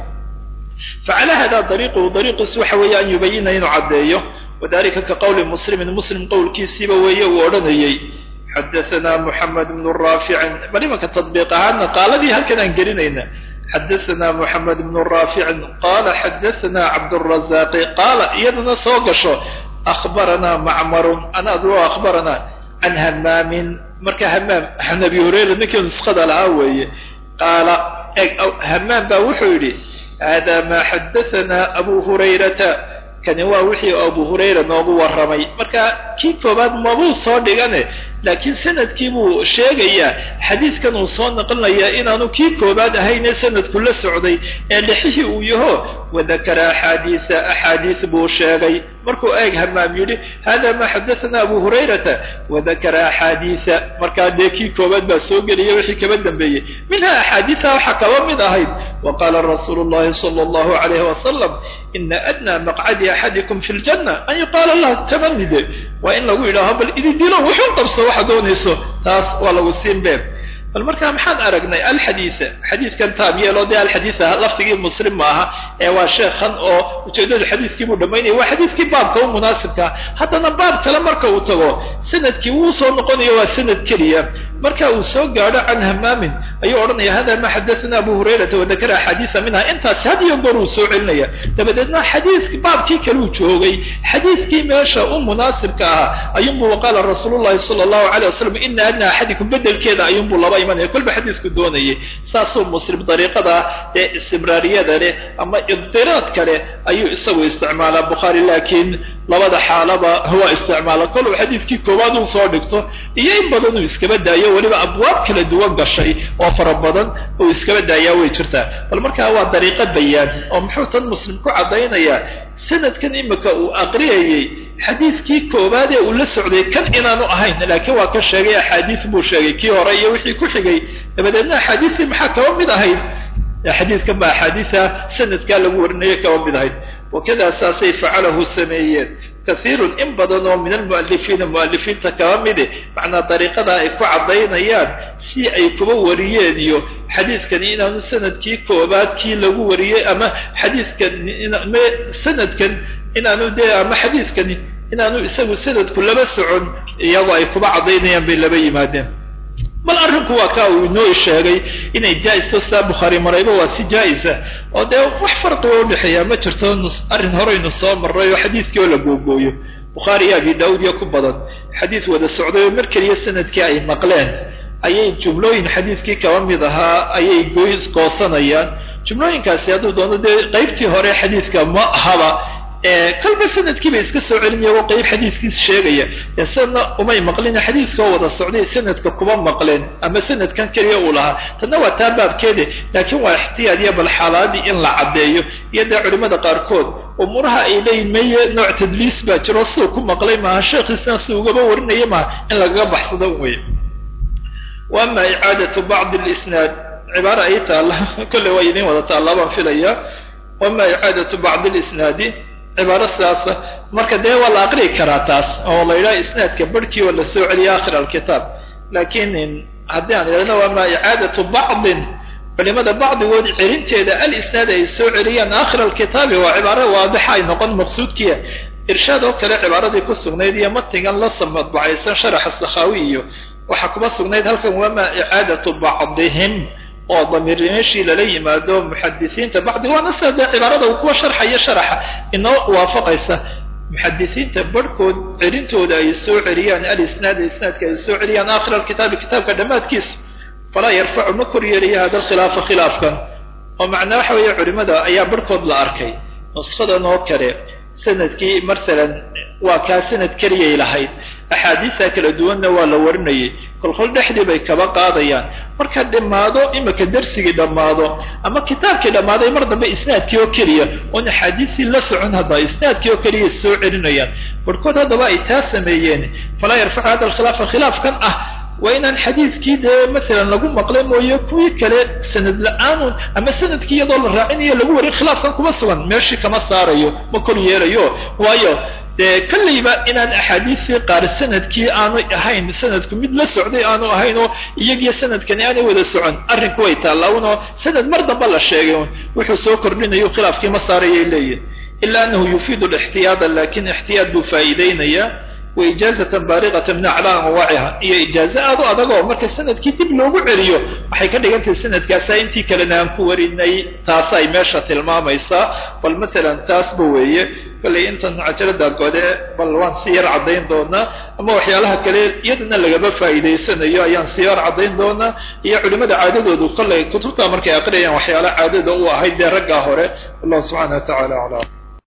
[SPEAKER 2] facala hada dariiquhu dariiqiisu waxa weeye an yubayina inuu caddeeyo wadalika ka qowli muslimin muslim qowlkiisiiba weeye uu odhanayey xadaثna mحamed بن raaficin bal imanka taطbiiq ahaana qaaladii halkan aan gelinayna xadaثna mحamed بن raaficin qala xadaثna cabdالرaزاqi qaala iyadana soo gasho أخbarana macmarun ana adro أخbarana can hamaamin marka hamaam an abi hurayra ninkii nuskada lahaa weeye qaala hamaam baa wuxuu yidhi hada ma xadaثna abu hurayrata kani waa wixii abu hurayra noogu warramay marka kii koobaad mabuu soo dhigane laakiin sanadkii buu sheegayaa xadiidkan uu soo naqlinayaa inaanu kii koobaad ahayne sanadku la socday ee lixihii uu yaho wadakara axaadiisa axaadiis buu sheegay markuu eeg hamaam yidhi hada ma xadathana abu hurayrata wadakara axaadiisa markaa dee kii koobaad baa soo geliyay wixii kaba dambeeyey minha axaadiisa waxaa kaba mid ahayd waqala rasuulu llahi sala allahu alayhi wasalam ina adnaa maqcadi axadikum fi ljanna an yuqaala lah tamanide waa in lagu yidhaaho bal idi dilo wuxuu qabso waxa doonayso taas waa lagu siin be bal markaa maxaan aragnay alxadiisa xadiiskan taab yeelo dee alxadiisa lafdigii muslim ma aha ee waa sheekhan oo ujeedadu xadiiskii buu dhamaynaya waa xadiiskii baabka u munaasibkaa haddana baab kale marka uu tago sanadkii wuu soo noqonayo waa sanad keliya marka uu soo gaadho can hamaamin ayuu odhanaya hada ma xadathana abu hurayrata wadakara axaadiisa minha intaas had iyo goor uu soo celinaya dabadeedna xadiiski baabkii kaleu joogay xadiiskii meesha u munaasibka ahaa ayuunbuu waqaala rasuulu llahi sala allahu alayh wasalam ina adna axadikum bedelkeeda ayuunbuu laba imanaya kolba xadiisku doonayay saasuu muslim dariiqada ee istibraariyada leh ama idiraadka leh ayuu isagu isticmaalaa bukhaari laakiin labada xaalaba waa isticmaala koluu xadiiskii koowaad uu soo dhigto iyo in badan uu iskaba daayo weliba abwaab kala duwan gashay oo fara badan uu iskaba daayaa way jirtaa bal markaa waa dariiqo bayaan oo muxuu tan muslim ku caddaynayaa sanadkan imika uu aqriyayey xadiiskii koowaad ee uu la socday kan inaanu ahayn laakiin waa ka sheegay axaadiis buu sheegay kii hore iyo wixii ku xigay dabadeedna axaadiistii maxaa kaba mid ahayd xadiiskan baa axaadiisa sanadkaa lagu warinaya kaba mid ahayd wakada saasay facalahu sameeyeen kaiirun in badan oo min almu'alifiina mu'alifiinta kaba midi macnaa dariiqada ay ku caddaynayaan si ay kuba wariyeen iyo xadiiskani inaanu sanadkii koobaad kii lagu wariyey ama xadiiskan sanadkan inaanu dee ama xadiiskani inaanu isagu sanadku laba socon iyagoo ay kuba caddaynayaan bay laba yimaadeen bal arrinku waa kaa uu inoo sheegay inay jaa-isto sidaa bukhaari marayba waa si jaa-isa oo dee wax farqiga udhexeeya ma jirto arrin horeynu soo marray oo xadiiskii oo la googooyo bukhaari iyo abi daawud iyo ku badan xadiis wada socday oo mar keliya sanadkii ay maqleen ayay jumlooyin xadiiskii kaba mid ahaa ayay goys goosanayaan jumlooyinkaasi hadduu doono dee qeybtii hore xadiiska ma ahaba kalba sanadkii bay iska soo celin iyagoo qeyb xadiiskiis sheegaya ee sanadna umay maqlina xadiiskoo wada socday sanadka kuma maqleen ama sanadkan keliya uu lahaa tanna waa taa baabkeede laakiin waa ixtiyaad iyo bal xaalaadii in la caddeeyo iyo dee culimada qaarkood umuuraha ay leeyihin meye nooc tadliis baa jiro siduu ku maqlay maaha sheekhiisna si ugaba warinaya maaha in lagaga baxsado wey wa ama icaadatu bacdi lisnaad cibaara ay taalla kolley waa idin wada taallaa baan filaya wama icaadatu bacdi lisnaadi cibaaro sidaasa marka dee waa la aqri'i karaa taas oo la yidhaha isnaadka barhkii oo la soo celiya akhir alkitaab laakiin haddii aan idhahno wama icaadatu bacdin culimada bacdigood celinteeda alisnaad ay soo celiyaan akhir alkitaabi waa cibaaro waadixa ay noqon maqsuudkiia irshaad oo kale cibaaradii ku sugnayd iyo matigan la samadbacaysan sharaxa sakhaawi iyo waxaa kuma sugnayd halkan wama icaadatu bacdihim oo damiir meeshii lala yimaado muxadisiinta bacdi waana sida dee cibaarada uu kuwa sharxaya sharaxa inoo waafaqaysa muxadisiinta barhkood celintooda ay soo celiyaan alisnaad isnaadka ay soo celiyaan aakhir alkitaabi kitaabka dhammaadkiisa falaa yarfacu ma kor yeelaya hada alkhilaafa khilaafkan oo macnaa waxa weeye culimada ayaa barhkood la arkay nushadan oo kale sanadkii masalan waa kaa sanad keliyay lahayd axaadiista kala duwanna waa la warinayay kolkol dhexdii bay kaba qaadayaan marka dhammaado imika darsigii dhammaado ama kitaabkii dhammaaday mar dambe isnaadkii oo keliya oon axaadiistii la socon hadda isnaadkii oo keliya soo celinayaan barhkood haddaba ay taa sameeyeen falaa yarfacu hada alkhilaafa khilaafkan ah waa inaan xadiidkii dee masalan lagu maqlay mooye kuwii kale sanad la-aanun ama sanadkii iyadoo la raacinayo lagu warin khilaafkan kuma sugan meeshii kama saarayo ma kor yeelayo waayo dee kallayba inaan axaadiistii qaar sanadkii aanu ahayn sanadku mid la socday aanu ahayn oo iyagiyo sanadkani aanay wada socon arrinku way taallaaunoo sanad mar damba la sheegay un wuxuu soo kordhinayo khilaafkii ma saarayay leeyihin ila anahu yufiidu lixtiyaada lakin ixtiyaad buu faa'iideynaya wa ijaazatan baariqatan min aclaa anwaaciha iyo ijaazo aad u adag oo marka sanadkii dib loogu celiyo waxay ka dhigan tahay sanadkaasa intii kalena aan ku warinay taasa ay meesha tilmaamaysaa bal masalan taasba weeye kollay intan cajalada gode bal waan si yar caddayn doonaa ama waxyaalaha kale iyadana lagaba faa'iidaysanayo ayaan si yar caddayn doonaa iyo culimada caadadoodu kollay kutubta markay aqriyayaan waxyaala caadada u ahayd dee raggaa hore wallahu subxana wa tacala aclam